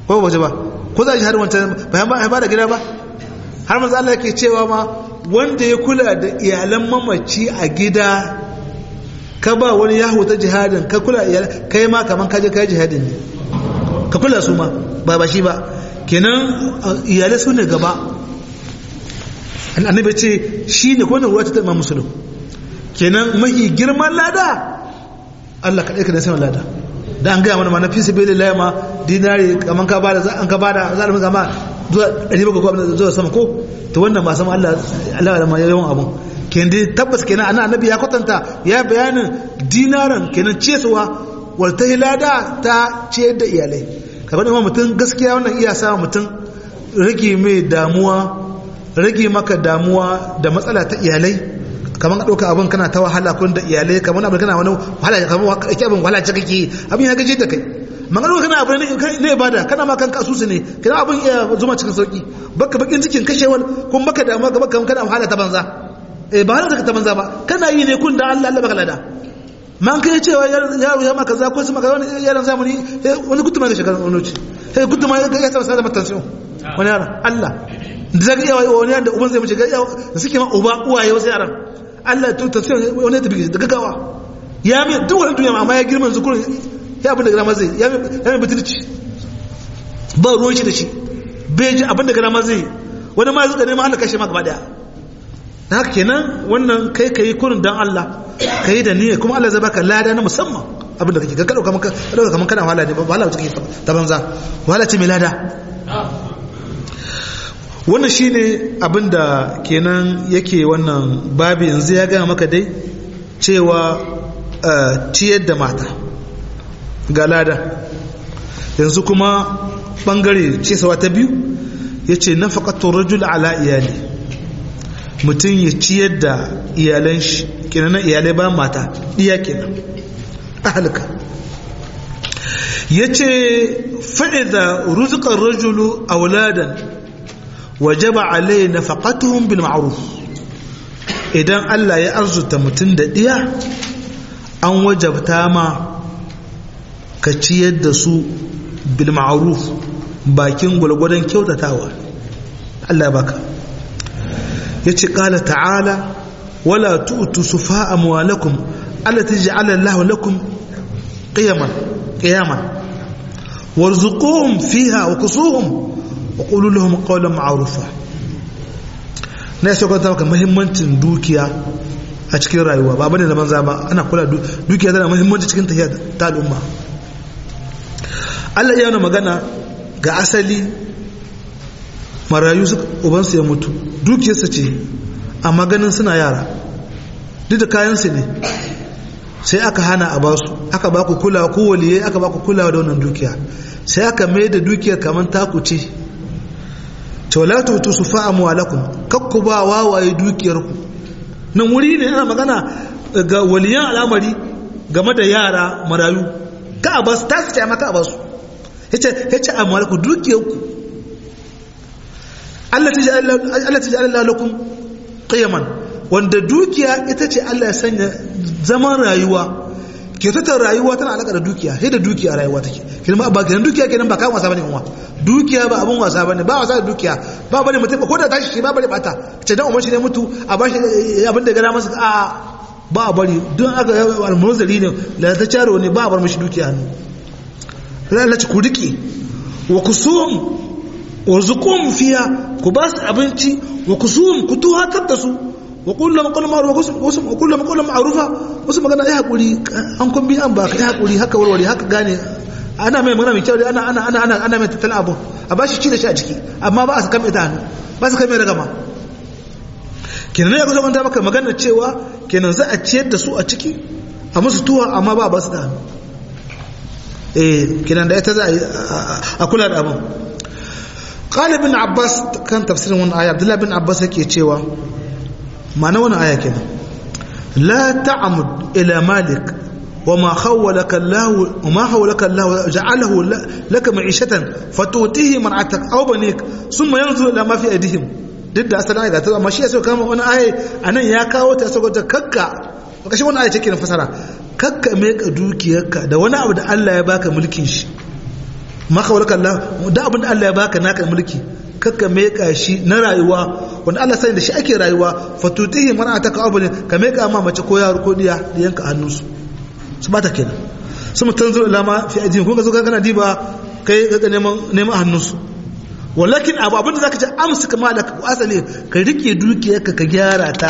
ko waje ba ko za shi har wancan bayan ba ba da gida ba har manzo Allah yake cewa ma wanda ya kula da iyalan mamaci a gida ka ba wani yahu ta jihadin ka kula iyalan kai ma kaman ka je kai jihadin ne ka kula su ma ba ba shi ba kenan iyalai su ne gaba annabi ce shi ne kwanan ruwa ta taɓa musulun kenan mahi girman lada Allah kaɗai ka da saman lada da an gaya mana ma na fi sabi lillahi ma dinari kaman ka bada an ka bada za a rinka ma zuwa ɗari bakwai ko abin zuwa sama ko to wannan ba sama Allah Allah da ma yawan abun kenan dai tabbas kenan ana annabi ya kwatanta ya bayanin dinaran kenan cesuwa wal ta lada ta ciyar da iyalai kamar imam mutum gaskiya wannan iya sa mutum rage mai damuwa rage maka damuwa da matsala ta iyalai kamar ka ɗauka abin kana ta wahala kun da iyalai kamar abin kana wani wahala kamar kake abin wahala ce kake abin ya gaje da kai magana kana abin ne ibada kana ma kanka asusu ne kana abin iya zuma cikin sauki baka bakin cikin kashewal kun baka damuwa ga baka kana wahala ta banza eh ba wahala ta banza ba kana yi ne kun da Allah Allah baka lada man kai cewa yaro ya maka za ko su maka wani yaran zamani wani gutuma ga shekarar wani wuce sai gutuma ya ya tsara da matansu wani yaran Allah da zaka iya wani yaran da uban zai mace ga da suke ma uba uwaye wasu yaran Allah to ta sai wani ta bige da gaggawa ya mai duk wani duniya amma ya girman zukurin ya abin da grama zai ya mai butulci ba ruwan shi da shi bai ji abin da grama zai wani ma zuka neman Allah kashe ma gaba daya na haka kenan wannan kai ka yi kurin don Allah ka yi da niyya kuma Allah zai baka lada na musamman abinda kake ka ɗauka maka ɗauka kamar kana wahala ne ba wahala take ta banza wahala ce mai lada wannan shine abinda kenan yake wannan babi yanzu ya gaya maka dai cewa ciyar da mata ga lada yanzu kuma bangare cesawa ta biyu ya ce na faƙatun rajul ala iyali mutum ya ciyar da iyalan shi kenan iyalai ba mata iya kenan ahalka ya ce fa'iza ruzukan rajulu a wuladan wajaba alai na faƙatuhun bil ma'aruf idan Allah ya arzuta mutum da ɗiya an wajabta ma ka ciyar da su bil ma'aruf bakin gwalgwadon kyautatawa Allah baka ya ce ƙala ta'ala wala tu'tu sufa amwalakum allati ja'ala Allahu lakum qiyaman qiyaman warzuquhum fiha wa kusuhum wa qulu lahum qawlan ma'rufa na yaso kwanta maka muhimmancin dukiya a cikin rayuwa ba bane da banza ba ana kula dukiya tana muhimmanci cikin tafiya ta al'umma Allah ya magana ga asali marayu ubansu ya mutu dukiyarsa ce amma ganin suna yara duk da kayansu ne sai aka hana a basu aka baku kulawa ko waliyai aka baku kulawa da wannan dukiya sai aka mai da dukiyar kamar taku ce tawlatu tusufa amwalakum kakku ba wawaye dukiyarku nan wuri ne ana magana ga waliyan al'amari game da yara marayu ka a basu ta ce maka a basu yace yace amwalakum dukiyarku Allah ta ja'ala lakum qiyaman wanda dukiya ita ce Allah ya sanya zaman rayuwa kyautatar rayuwa tana alaka da dukiya sai da dukiya rayuwa take kenan ba kenan dukiya kenan ba kan wasa bane kuma dukiya ba abun wasa bane ba wasa da dukiya ba bane mutum ko da tashi shi ba bane bata ce dan umar shi ne mutu a bashi abin da gana masa a ba a bari don aka almuzari ne la ta caro ne ba a bar mishi dukiya ne Allah ci ku rike wa kusum warzuqum fiha ku ba su abinci wa kusum ku tuhatar da su wa kullum kullum ma'ruf wasu kullum kullum ma'rufa wasu magana ya hakuri an kun bi an ba ka ya hakuri haka warware haka gane ana mai magana mai kyau ana ana ana ana ana mai tattalin abu a ba shi ci da shi a ciki amma ba a saka mai ta hannu ba su kai mai ragama kenan ya kusa manta maka magana cewa kenan za a ciyar da su a ciki a musu tuwa amma ba a ba su da hannu eh kenan da ita za a kula da abin قال ابن عباس كان تفسير من آية عبد الله بن عباس yake cewa ma'ana wannan aya kenan la ta'mud ila malik وما خولك الله وما خولك الله جعله لك معيشة فتؤتيه من عتق أو بنيك ثم ينظر إلى ما في أيديهم duk da asalin ayat amma shi ya so kama wani aya anan ya kawo ta saboda kakka kashi wani aya take na fasara kakka mai ka dukiyarka da wani abu da Allah ya baka mulkin shi maka walaka Allah da abin da Allah ya baka naka mulki kakka meka shi na rayuwa wanda Allah sani da shi ake rayuwa fatutihi mar'ata ka abulin ka meka ma mace ko yaro ko diya da yanka hannunsu su bata kenan su mutan zuwa lama fi ajin kun ga zo kana diba kai ga neman neman hannunsu walakin abu abin da zaka ce amsa kama da asali ka rike dukiyarka ka gyara ta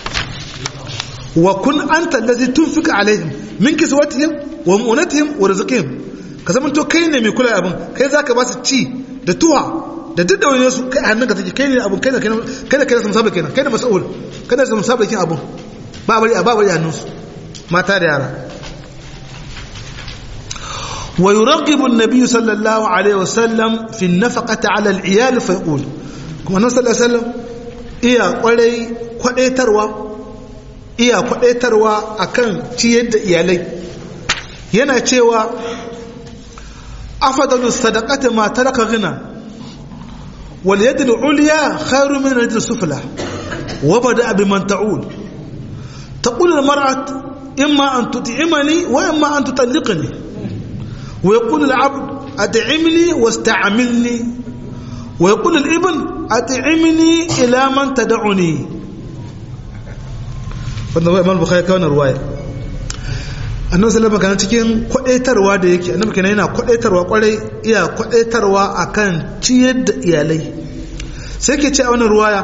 wa kun anta allazi tunfika alaihim min kiswatihim wa mu'unatihim wa rizqihim ka zama to kai ne mai kula abin kai zaka ba su ci da tuwa da duk da wani su kai hannunka take kai ne abin kai da kai da kai da musabba kenan kai da mas'ul kai da musabba kin abin ba bari ba bari hannunsu mata da yara wa yuraqibu an-nabiy sallallahu alaihi wasallam fi an-nafaqati ala al-iyal fa yaqul kuma annabi sallallahu alaihi wasallam iya kwarai kwadaitarwa iya kwadaitarwa akan ciyar da iyalai yana cewa afadalu sadaqati ma taraka ghina wal yad al ulya khairu min al sufla wa bada biman ta'ul taqul al mar'at imma an tut'imani wa imma an tutalliqni wa yaqul al 'abd at'imni wasta'milni wa yaqul al ibn at'imni ila man tad'uni wannan wai imam bukhari kawo ruwaya annabi sallallahu alaihi cikin kwadaitarwa da yake annabi kenan yana kwadaitarwa kwarai iya kwadaitarwa akan ciyar da iyalai sai ke ce a wannan ruwaya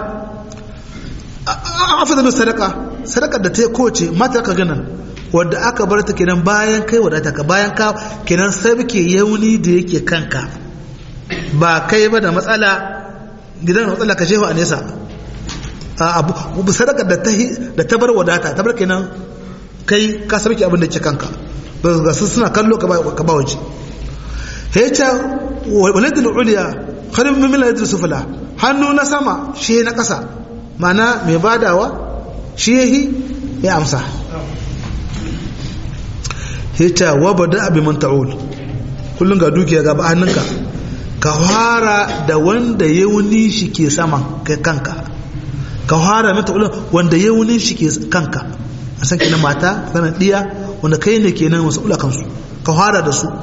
afdalu sadaka sadaka da ta koce mata ka ganan wanda aka bar ta kenan bayan kai wadata ka bayan ka kenan sai muke yauni da yake kanka ba kai ba da matsala gidan matsala ka shehu a nesa abu sadaka da ta bar wadata ta bar kenan kai ka sarki abin da ke kanka ga su suna kallo ka ba waje hecha waladul uliya kharim min waladul sufla hannu na sama shi na kasa mana mai badawa shi yahi ya amsa hecha wabada abi man ta'ul kullun ga dukiya ga ba hannunka ka fara da wanda yauni shi ke sama kai kanka ka fara mata wanda yauni shi ke kanka a san kenan mata sanan diya wanda kai ne kenan wasu ula kansu ka fara da su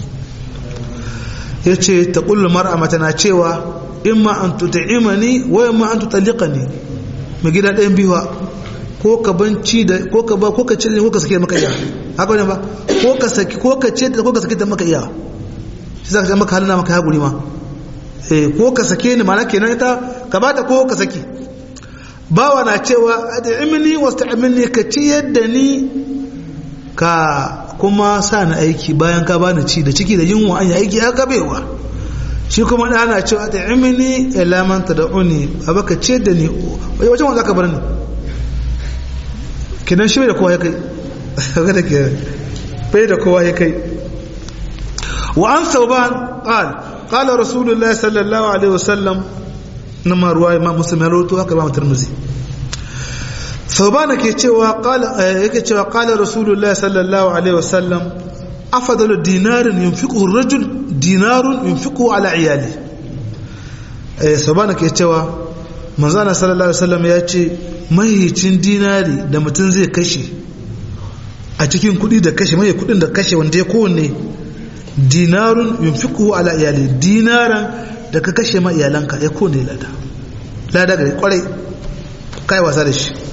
ya ce ta ƙullu mar'a mata na cewa in ma an tuta'imani wa in ma an tutalliqani mai gida ɗayan biyuwa ko ka banci da ko ka ba ko ka cire ko ka sake maka iya haka ne ba ko ka saki ko ka ce ko ka sake ta maka iya shi zaka maka halina maka ya guri ma eh ko ka sake ni mana kenan ita ka bata ko ka saki bawa na cewa ad'imni wasta'milni ka ci yadda ni ka kuma sa na aiki bayan ka bani ci da ciki da yunwa an yi aiki ya gabewa shi kuma da ana cewa ad'imni ila man tad'uni abaka ce da ni wajen wanda ka bar ni kinan shi da kowa ya kai ga da ke bai da kowa ya kai wa an sauban qal qala rasulullahi sallallahu alaihi wasallam nama ruwa imam muslim ya rawaito haka imam tirmidhi thawbana ke cewa qala yake cewa qala rasulullahi sallallahu alaihi wasallam afdalu dinarin yunfiquhu ar-rajul dinarun yunfiquhu ala iyali eh thawbana ke cewa manzana sallallahu alaihi wasallam ya ce mahicin dinari da mutum zai kashe a cikin kudi da kashe mai kudin da kashe wanda ya kowanne dinarun yunfiquhu ala iyali dinaran da ka kashe ma iyalanka ya kone lada lada gari kwarai kai wasa da shi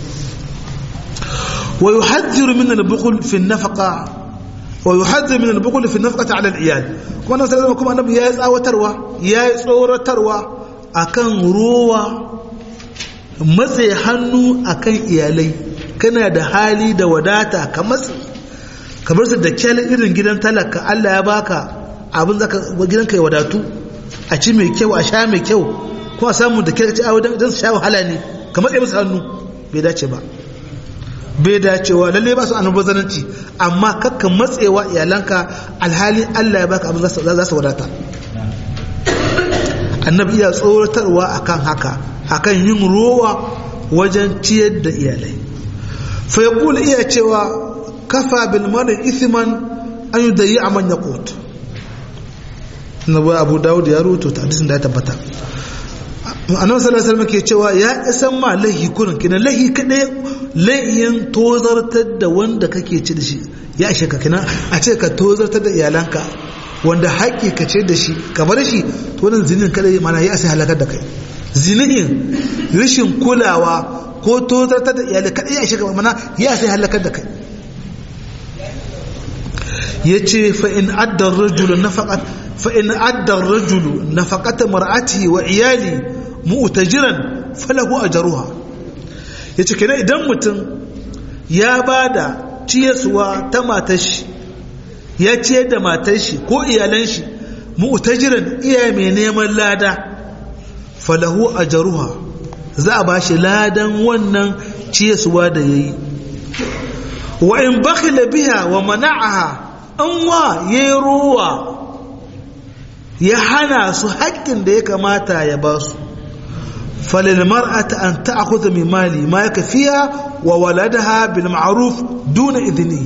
wa yuhadhiru min al-bukhul fi an-nafaqa wa yuhadhiru min al-bukhul fi an-nafaqati 'ala al-iyal kuma nan sai kuma annabi ya tsawatarwa ya tsoratarwa akan ruwa matse hannu akan iyalai kana da hali da wadata ka matse kamar su da kyal irin gidan talaka Allah ya baka abin zaka gidanka ya wadatu a ci mai kyau a sha mai kyau ko a samu da kyau a don su sha wahala ne kamar ɗaya musu hannu bai dace ba bai dacewa lalle ba su annabazananci amma kakka matsewa iyalanka alhali Allah ya baka abin za su wadata annabi iya tsoratarwa akan haka akan yin rowa wajen ciyar da iyalai fa yaqul iya cewa kafa bil mar'i ithman an yudayi man yaqut na bai abu dawud ya rubuta ta hadisin da ya tabbata annabi sallallahu alaihi wasallam ke cewa ya isan ma lahi kurin kina lahi kadai layin tozartar da wanda kake ci da shi ya ishe ka kina a ce ka tozartar da iyalanka wanda haƙƙi ka ce da shi ka bar shi to wannan zinin kada mana ya sai halakar da kai zinin rashin kulawa ko tozartar da iyalai kada ya shiga mana ya sai halakar da kai yace fa in adda ar-rajulu nafaqat fa in adda ar-rajulu nafaqata mar'atihi wa iyali mu'tajiran falahu ajruha yace kenan idan mutum ya bada ciyaswa ta matar shi ya ciyar da matar shi ko iyalan shi mu'tajiran iya mai neman lada falahu ajruha za a bashi ladan wannan ciyaswa da yayi wa in bakhila biha wa mana'aha an wa yayi ruwa ya hana su haƙƙin da ya kamata ya ba su falil mar'ata an ta'khudha min mali ma yakfiha wa waladaha bil ma'ruf duna idni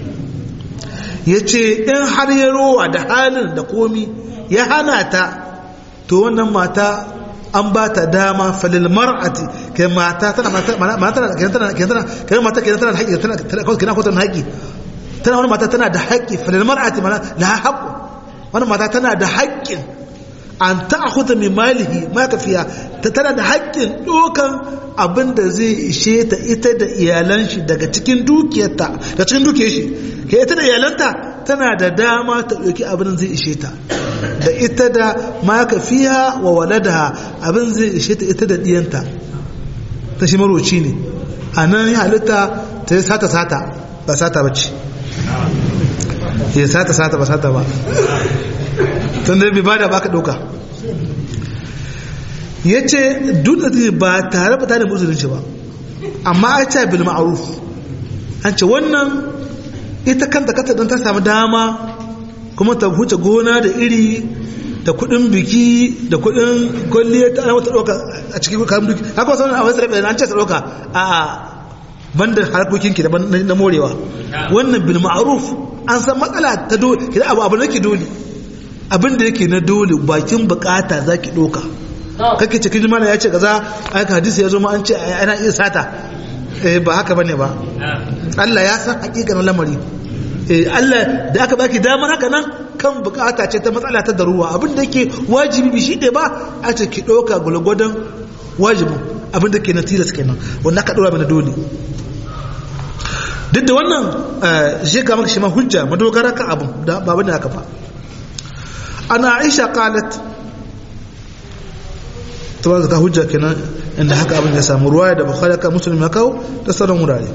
yace in har ya rowa da halin da komi ya hana ta to wannan mata an ba ta dama falil mar'ati kai mata tana mata tana tana tana kai mata kai tana da haƙƙi tana tana ko tana haƙƙi tana wani mata tana da haƙƙi falil mar'ati mana la haqqu wani mata tana da haƙƙin an ta'khudha min malihi ma kafiya ta tana da haƙƙin dokan abin da zai ishe ta ita da iyalan shi daga cikin dukiyarta da cikin dukiyar shi ke ita da iyalanta tana da dama ta ɗauki abin zai ishe ta da ita da ma kafiya wa waladaha abin zai ishe ta ita da diyanta ta shi maroci ne a nan ya halitta ta yi sata sata ba sata ba ce ya sata sata ba sata ba tun da bai ba da baka ɗauka ya ce duk da ba tare ba tare da musulunci ba amma a ce bil ma'aruf an ce wannan ita kanta kanta don ta samu dama kuma ta huce gona da iri da kudin biki da kudin kwalliya ta wata ɗauka a cikin kayan biki haka wasu a wasu rabe an ce ta ɗauka a banda harkokinki da na morewa wannan bil ma'aruf an san matsala ta dole kidan abu abu nake dole abin da yake na dole bakin bukata zaki doka kake cikin jimala ya ce kaza aika hadisi ya zo ma an ce ana iya sata eh ba haka bane ba Allah ya san hakikanin lamari eh Allah da aka baki damar haka nan kan bukata ce ta matsala ta daruwa abin da yake wajibi bi shi ne ba a ce ki doka gulgwadan wajibin abin da ke na tilas kenan wanda aka dora mana dole duk da wannan shi ga maka shi ma hujja madogara ka abin da babu ne aka fa ana aisha qalat to ba ka hujja kenan inda haka abin ya samu ruwaya da bukhari ka muslim ya kawo da sauran wurare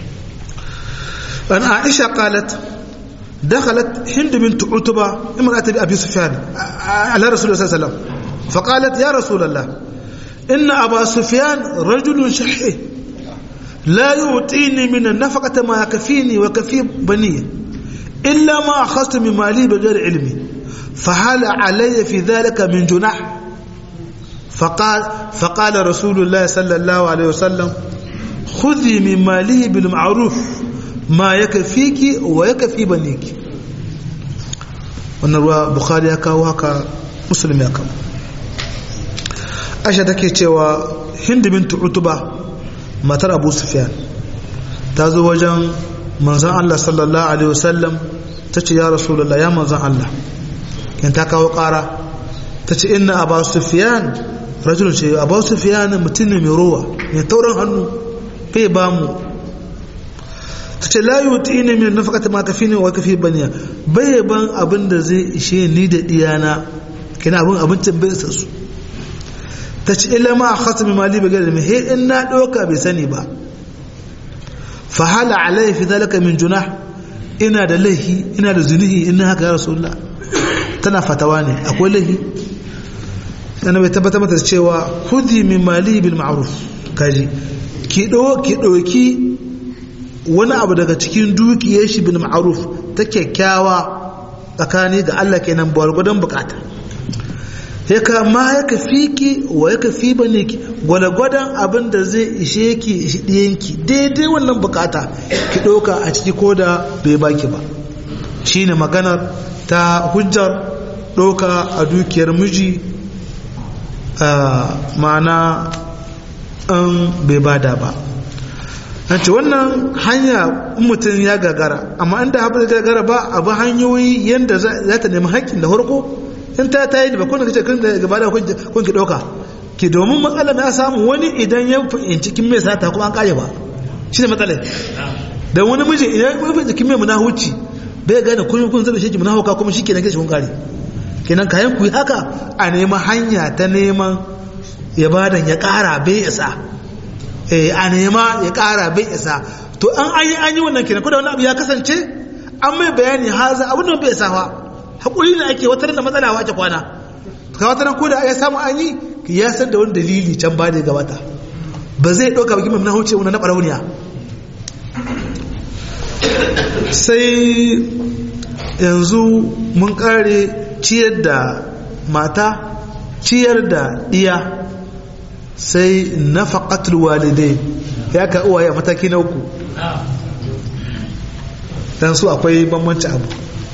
ana aisha qalat دخلت هند بنت عتبة امرأة أبي سفيان على رسول الله صلى الله عليه وسلم فقالت يا رسول الله إن أبا سفيان رجل شحيح لا يعطيني من النفقة ما يكفيني وكفي بني إلا ما أخذت من مالي بغير علمي فهل علي في ذلك من جناح فقال فقال رسول الله صلى الله عليه وسلم خذي من مالي بالمعروف ما يكفيك ويكفي بنيك wannan ruwa bukhari ya kawo haka musulmi ya kawo aisha take cewa hindu bintu utuba matar abu sufyan ta zo wajen manzan allah sallallahu alaihi wasallam ta ce ya rasulullah ya manzan allah yan ta kawo kara ta ce inna abu sufyan rajulun ce abu sufyan mutum ne mai rowa mai taurin hannu bai ba mu ta ce la yi ne min nafakata ma kafi ne wa kafi baniya bai ban abin da zai ishe ni da diyana kina abin abincin bai isa su ta ce illa ma a khasa mai mali bagar da mai he in na ɗauka bai sani ba fa hala alai fi zalika min juna ina da laihi ina da zunihi ina haka ya rasulullah tana fatawa ne akwai laihi yana bai tabbatar mata cewa khudi min mali bil ma'ruf kaji ki ɗauki wani abu daga cikin dukiyar shi bin ma'aruf ta kyakkyawa tsakani ga Allah kenan gwargwadon bukata ya kama ya kafi ki wa ya kafi ba ne ki gwalgwadon abin da zai ishe ki ishi ɗiyanki daidai wannan bukata ki ɗauka a ciki ko da bai baki ba shi ne maganar ta hujjar ɗauka a dukiyar miji ma'ana an bai bada ba an ce wannan hanya mutum ya gagara amma inda haɓar gagara ba abu hanyoyi yadda za ta nemi haƙƙin da harko in ta ta yi da bakon da kace kun da gaba da kun ki ɗauka ki domin matsalar ya samu wani idan ya fahimci kin mai sata kuma an ƙare ba shi ne matsalar da wani miji idan ya fahimci kin mai munahuci bai gane kun kun zaba shi ki munahuka kuma shi kenan kashi kun ƙare kenan kayan ku yi haka a neman hanya ta neman ya badan ya ƙara bai isa a nema ya kara bai isa to an an yi an yi wannan kenan da wani abu ya kasance an mai bayani haza abin da bai isa fa hakuri ne ake wata da matsala wa ake kwana ka wata ko da ya samu an yi ya san da wani dalili can ba da ya gabata ba zai ɗauka bakin mamna huce wani na ɓarauniya sai yanzu mun ƙare ciyar da mata ciyar da iya sai nafaqatul walidai ya ka uwaye mataki na uku dan su akwai bambanci abu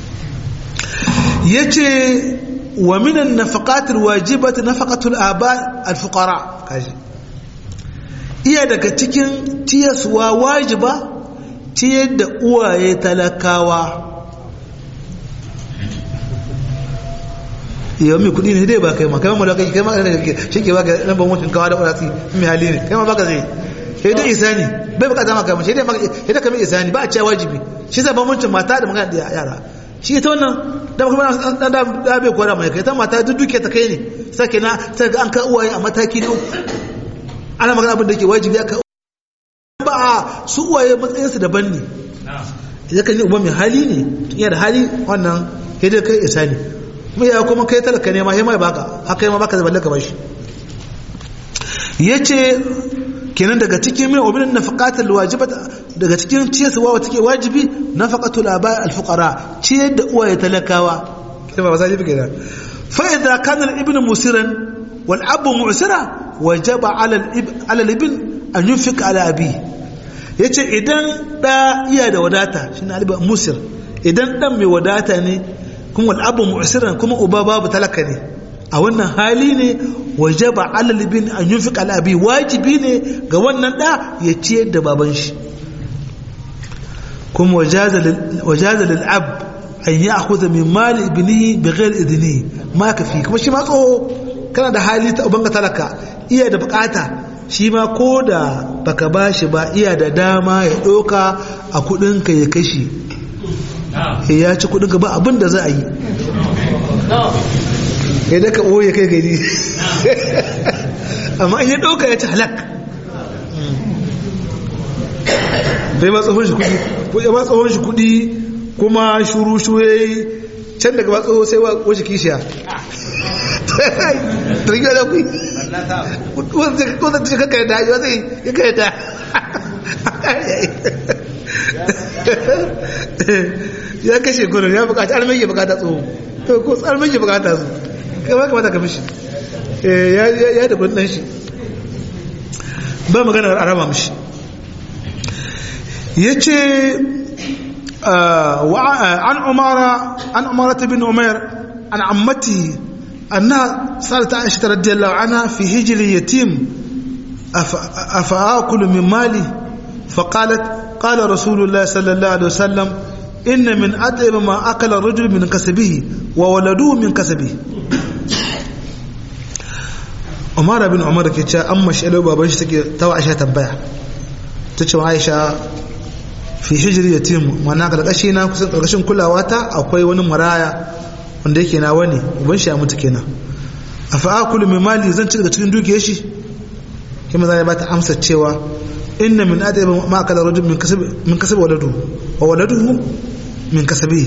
yace wa minan nafaqatul wajibati nafaqatul aba al fuqara kaji iya daga cikin tiyaswa wajiba ciyar da uwaye talakawa yau mai kudi ne dai ba kai ma kai ma da kai kai ma da kai shi ke baka nan ban mutum kawa da kurasi mai hali ne kai ma baka zai sai dai isani bai bukata maka mai sai dai maka sai dai kamar isani ba a cewa wajibi shi zai ban mutum mata da magana da yara shi ita wannan da kuma dan da da bai kora mai kai ta mata duk duke ta kai ne sake na sai ga an ka uwaye a mataki na uku ana magana abin da yake wajibi aka ba a su uwaye matsayinsu daban ne idan kan yi uba mai hali ne yana da hali wannan sai dai kai isani kuma ya kuma kai talaka ne ma sai mai baka haka yi ma baka zaballe ka bashi yace kenan daga cikin min obin nafaqatul wajibat daga cikin ciyarwa wata ke wajibi nafaqatul aba al fuqara ciyar da uwaye talakawa kai ba wasaji kenan fa idza kana al ibn musiran wal ab mu'sira wajaba ala al ala al ibn an yunfiq ala abi yace idan da iya da wadata shine al musir idan dan mai wadata ne kuma al'abu mu'siran kuma uba babu talaka ne a wannan hali ne wajaba alal bin an yunfiq ala abi wajibi ne ga wannan da ya ciyar da baban shi kuma wajaza wajaza lil ab an ya'khudha min mali ibnihi bighayr idnihi ma kafi kuma shi ma tsoho kana da hali ta ubanka talaka iya da bukata shi ma ko da baka bashi ba iya da dama ya doka a kudinka ya kashi ya ci kudinka ba abin da za a yi ya daga ɓoye kai gari amma in ya ɗauka ya ci halak bai ma tsohon shi kudi ya ma tsohon shi kudi kuma shuru shure can daga ba tsoho sai wa wace kishiya turgiya da kui wanda ta shaka kai da hajji wata ya kai ta ya kashe gurin ya bukata almai ya bukata tsoho ko almai ya bukata su kama kamata ka mishi ya da kudin shi ba maganar arama mishi ya ce an umara an umara ta bin umar an ammati anna salata aisha radiyallahu anha fi hijri yatim afa akulu min mali فقالت قال رسول الله صلى الله عليه وسلم إن من أطيب ما أكل الرجل من كسبه وولده من كسبه umar bin umar ke cewa an mashalo baban shi take tawa aisha tambaya ta ce aisha fi hijri yatim mana karkashi na kusan karkashin kulawa ta akwai wani maraya wanda yake na wani uban shi ya mutu kenan afa akulu min mali zan ci daga cikin dukiyar shi kuma zai bata amsa cewa inna min adaba ma akala rajul min kasab min kasab waladu wa waladuhu min kasabi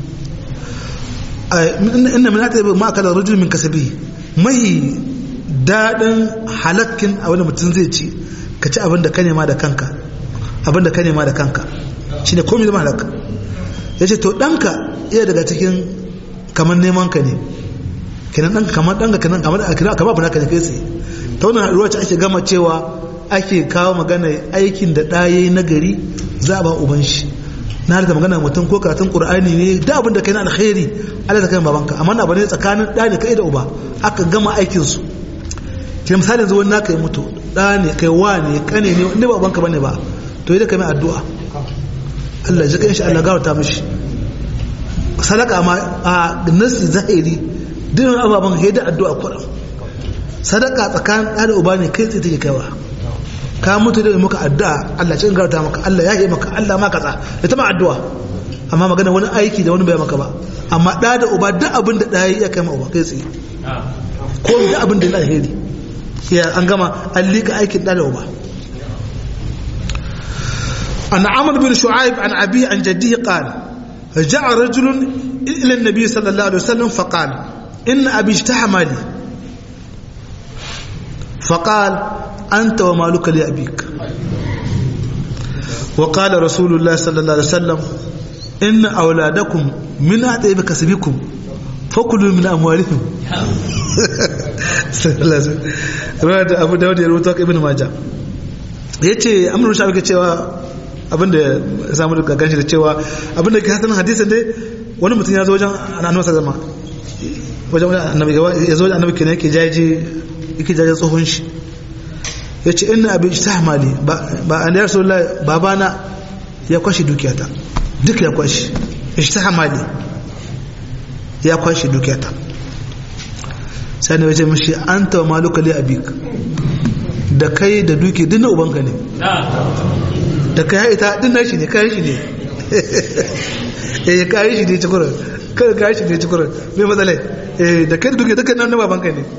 inna min adaba ma akala rajul min kasabi mai daɗin halakkin a wani mutum zai ci ka ci abin da ka nema da kanka abin da ka nema da kanka shi ne komi zama halakka ya ce to ɗanka iya daga cikin kamar neman ka ne kenan ɗanka kamar ɗanka kenan kamar kamar abu naka ne kai tsaye ta wannan ruwa ce ake gama cewa ake kawo magana aikin da ɗaye na gari za a ba uban shi na da magana mutum ko karatun qur'ani ne da abin da kai na alkhairi Allah ta kai babanka amma na bane tsakanin ɗa ne kai da uba aka gama aikin su ke misali yanzu wani naka yi mutu ɗa ne kai wa ne kane ne inda ba banka bane ba to yi da kame addu'a Allah ji kan shi Allah gawarta mishi sadaka ma a nasi zahiri dinin ababen haida addu'a kuran sadaka tsakanin ɗa da uba ne kai tsaye take kaiwa ka mutu da muka addu'a Allah cin gawarta maka Allah ya yi maka Allah ma kaza da ta ma addu'a amma magana wani aiki da wani bai maka ba amma ɗa da uba duk abin da ɗaya ya kai ma uba kai tsaye ko duk abin da ya alheri ya an gama an liƙa aikin ɗa da uba an amr bin shu'aib an abi an jaddihi qala جاء رجل إلى النبي صلى الله عليه وسلم فقال إن أبي اجتحم لي فقال أنت ومالك لأبيك وقال رسول الله صلى الله عليه وسلم إن أولادكم من أعطيب كسبكم فكلوا من أموالهم abu dawud ya rubuta ibn maja yace amrun shafi ke cewa abinda ya samu daga ganshi da cewa abinda ke hasanin hadisin dai wani mutum ya zo wajen annabi zama wajen annabi ya zo wajen annabi kenan yake jaji yake jaji tsohon shi yace inna abi ijtahmali ba an ya rasulullahi babana ya kwashi dukiyata duk ya kwashi ijtahmali ya kwashi dukiyata sai ne wace mashi an tawa maluka li abik da kai da duki duk na ubanka ne da kai ita din nashi ne kai shi ne eh kai shi ne cikura kai kai shi ne cikura me matsala eh da kai da duki duka na babanka ne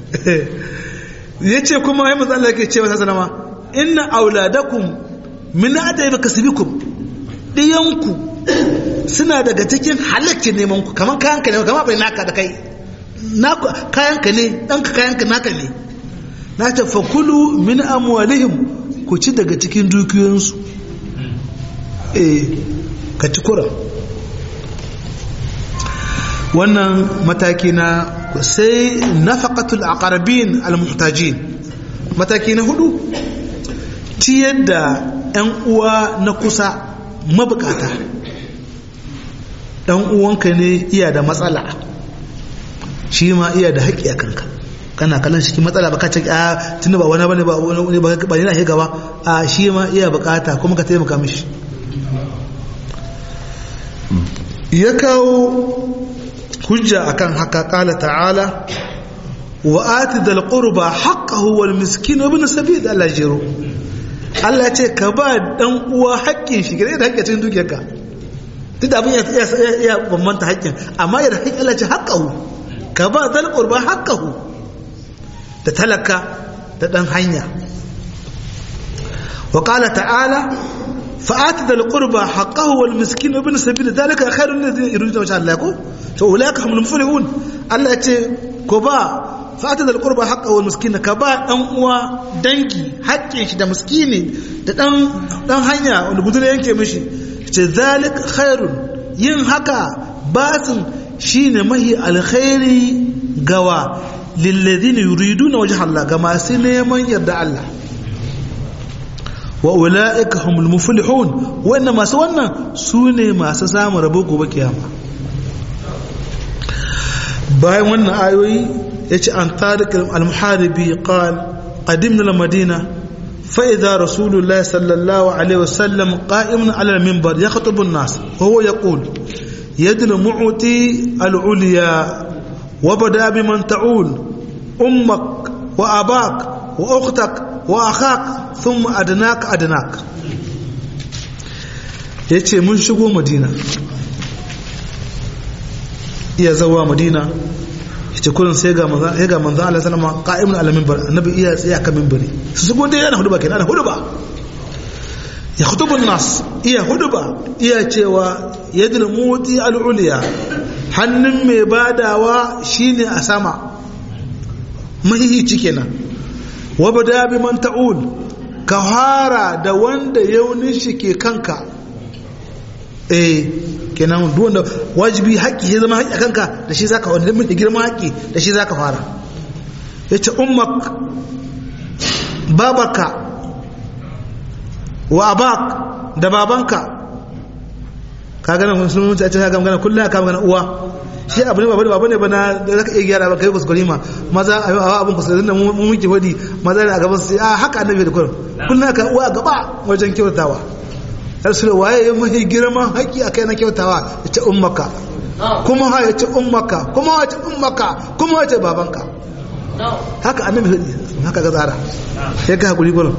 yace kuma ai matsala yake cewa sallama inna auladakum min adayba kasbikum diyanku suna daga cikin halakkin neman ku kaman kayanka ne kaman bai naka da kai kayanka ne ɗanka kayanka naka ne na ta fakulu min amwalihim ku ci daga cikin dukiyoyinsu eh ka ci kura wannan mataki na sai nafaqatul aqrabin almuhtajin mataki na hudu ciyar da 'yan uwa na kusa mabukata dan uwanka ne iya da matsala shi ma iya da haƙƙi a kanka kana kallon shi matsala ba ka ce a tunda ba wani bane ba wani ba ba yana gaba a shi ma iya bukata kuma ka taimaka mishi ya kawo hujja akan haka kala ta'ala wa ati dal qurba haqqahu wal miskin ibn sabil Allah jiro Allah ce ka ba dan uwa haƙƙin shi gare da haƙƙin cikin dukiyarka duk da abin ya ya bambanta haƙƙin amma ya da haƙƙin Allah ce haqqahu ka ba dal qurba haqqahu da talaka da dan hanya wa qala ta'ala فآت ذا القربى حقه والمسكين وابن السبيل ذلك خير الذين يريدون وجه الله يقول فأولئك هم المفلحون الله يتي كبا فآت ذا القربى حقه والمسكين كبا دان uwa dangi haƙƙin shi da miskini da dan dan hanya wanda gudure yanke mishi ce zalik khairun yin haka batin shine mahi alkhairi gawa lilladhina yuriduna wajha Allah ga masu neman yarda Allah wa ula'ika humul muflihun wannan masu wannan su ne masu samun rabo gobe kiyama bayan wannan ayoyi ya ce an tarik al-muharibi qal qadimna al-madina fa idha rasulullah sallallahu alaihi wasallam qa'imun ala al-minbar yakhutubu an-nas wa huwa yaqul yad al-mu'ti al-ulya wa bada biman ta'ul ummak wa abak wa ukhtak wa akhak thumma adnak adnak yace mun shigo madina iya zawa madina yace kullun sai ga manzo sai ga manzo Allah sallama qa'imun ala minbar annabi iya tsaya kan minbari su shigo dai yana huduba kenan ana huduba ya khutubun nas iya huduba iya cewa yadul muti al ulya hannun mai badawa shine a sama mahihici kenan wabda bi man ta'ul ka fara da wanda yaunin shi ke kanka eh kenan duk wanda wajibi haƙƙi ya zama haƙƙi a kanka da shi zaka wanda mun girma haƙƙi da shi zaka fara yace ummak babaka wa abak da babanka ka gana musulunci a cikin magana kullum ka magana uwa shi abu ne babu babu ne ba na da zaka iya gyara ba kai kuskure ma maza a yi abin kuskure da mu muke wadi maza ne a gaban su a haka annabi da kullum kullum ka uwa gaba wajen kyautawa rasul waye ya mahi girman haƙi akai na kyautawa ya ce ummaka kuma ha ya ce ummaka kuma ha ya ce ummaka kuma ya ce babanka haka annabi hudu haka ga tsara ya ga hakuri gurin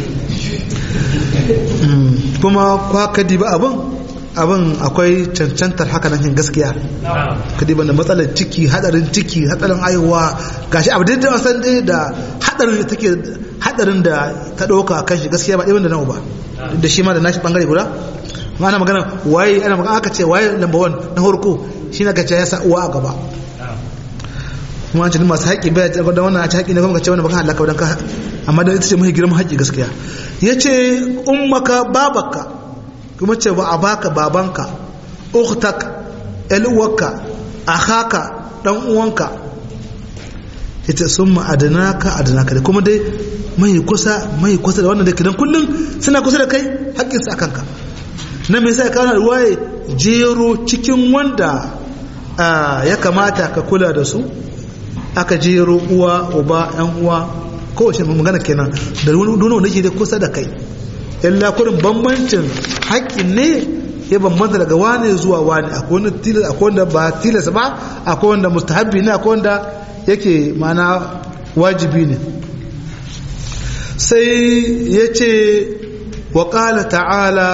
kuma kwa kadi ba abin abin akwai cancantar haka nan gaskiya kadi ban da matsalar ciki hadarin ciki hadarin aiwa gashi abu da wasan dai da hadarin da take hadarin da ta dauka kan shi gaskiya ba ɗaya da nawa ba da shi ma da nashi bangare guda ana magana waye ana magana aka ce waye number 1 na farko shi na gace ya sa uwa a gaba kuma an ce masu haƙi bai da wannan a ci haƙi ne kuma ka ce wannan baka halaka wadan ka amma da ita ce mafi girman haƙi gaskiya ya ce ummaka babaka kuma ce ba a baka babanka ukhtak eluwarka akhaka dan uwanka yace sun ma'adanaka adanaka da kuma dai mai kusa mai kusa da wannan da kidan kullum suna kusa da kai haƙƙinsu a kanka na mai sai kawo ruwaye jero cikin wanda ya kamata ka kula da su aka jero uwa uba yan uwa kowace magana kenan da nuna wanda ke da kusa da kai illa kurin bambancin haƙƙin ne ya bambanta daga wane zuwa wane akwai wanda tilas akwai wanda ba tilas ba akwai wanda mustahabbi ne akwai wanda yake mana wajibi ne sai ya ce wa ƙala ta'ala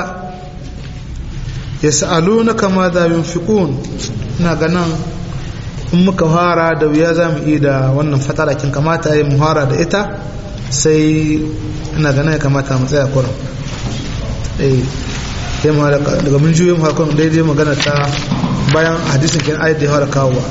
ya sa'aluna kama da yunfiqun ina ganin in muka fara da wuya za mu yi da wannan fatarakin kamata ya mu fara da ita sai ina ganin ya kamata mu tsaya kuran eh ya mu daga mun juyo mu hakon daidai magana ta bayan hadisin kin ayat da ya fara kawowa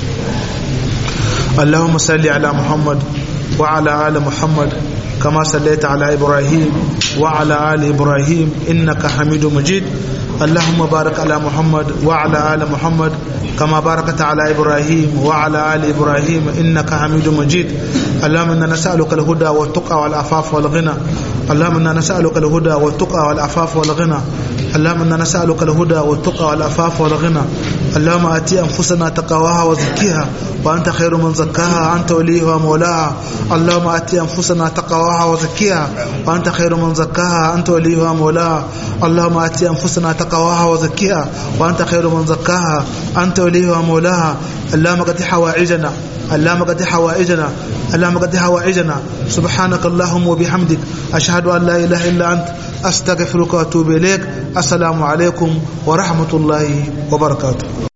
اللهم صل على محمد وعلى آل محمد كما صليت على إبراهيم وعلى آل إبراهيم إنك حميد مجيد اللهم بارك على محمد وعلى آل محمد كما باركت على إبراهيم وعلى آل إبراهيم إنك حميد مجيد اللهم إنا نسألك الهدى والتقى والعفاف والغنى اللهم إنا نسألك الهدى والتقى والعفاف والغنى اللهم إنا نسألك الهدى والتقى والعفاف والغنى اللهم آتي أنفسنا تقواها وزكيها وأنت خير من زكاها أنت وليها ومولاها اللهم آتي أنفسنا تقواها وزكيها وأنت خير من زكاها أنت وليها ومولاها اللهم آتي أنفسنا تقواها وزكيها وأنت خير من زكاها أنت وليها ومولاها اللهم قد حوائجنا اللهم قد حوائجنا اللهم قد حوائجنا سبحانك اللهم وبحمدك أشهد أن لا إله إلا أنت أستغفرك وأتوب إليك السلام عليكم ورحمة الله وبركاته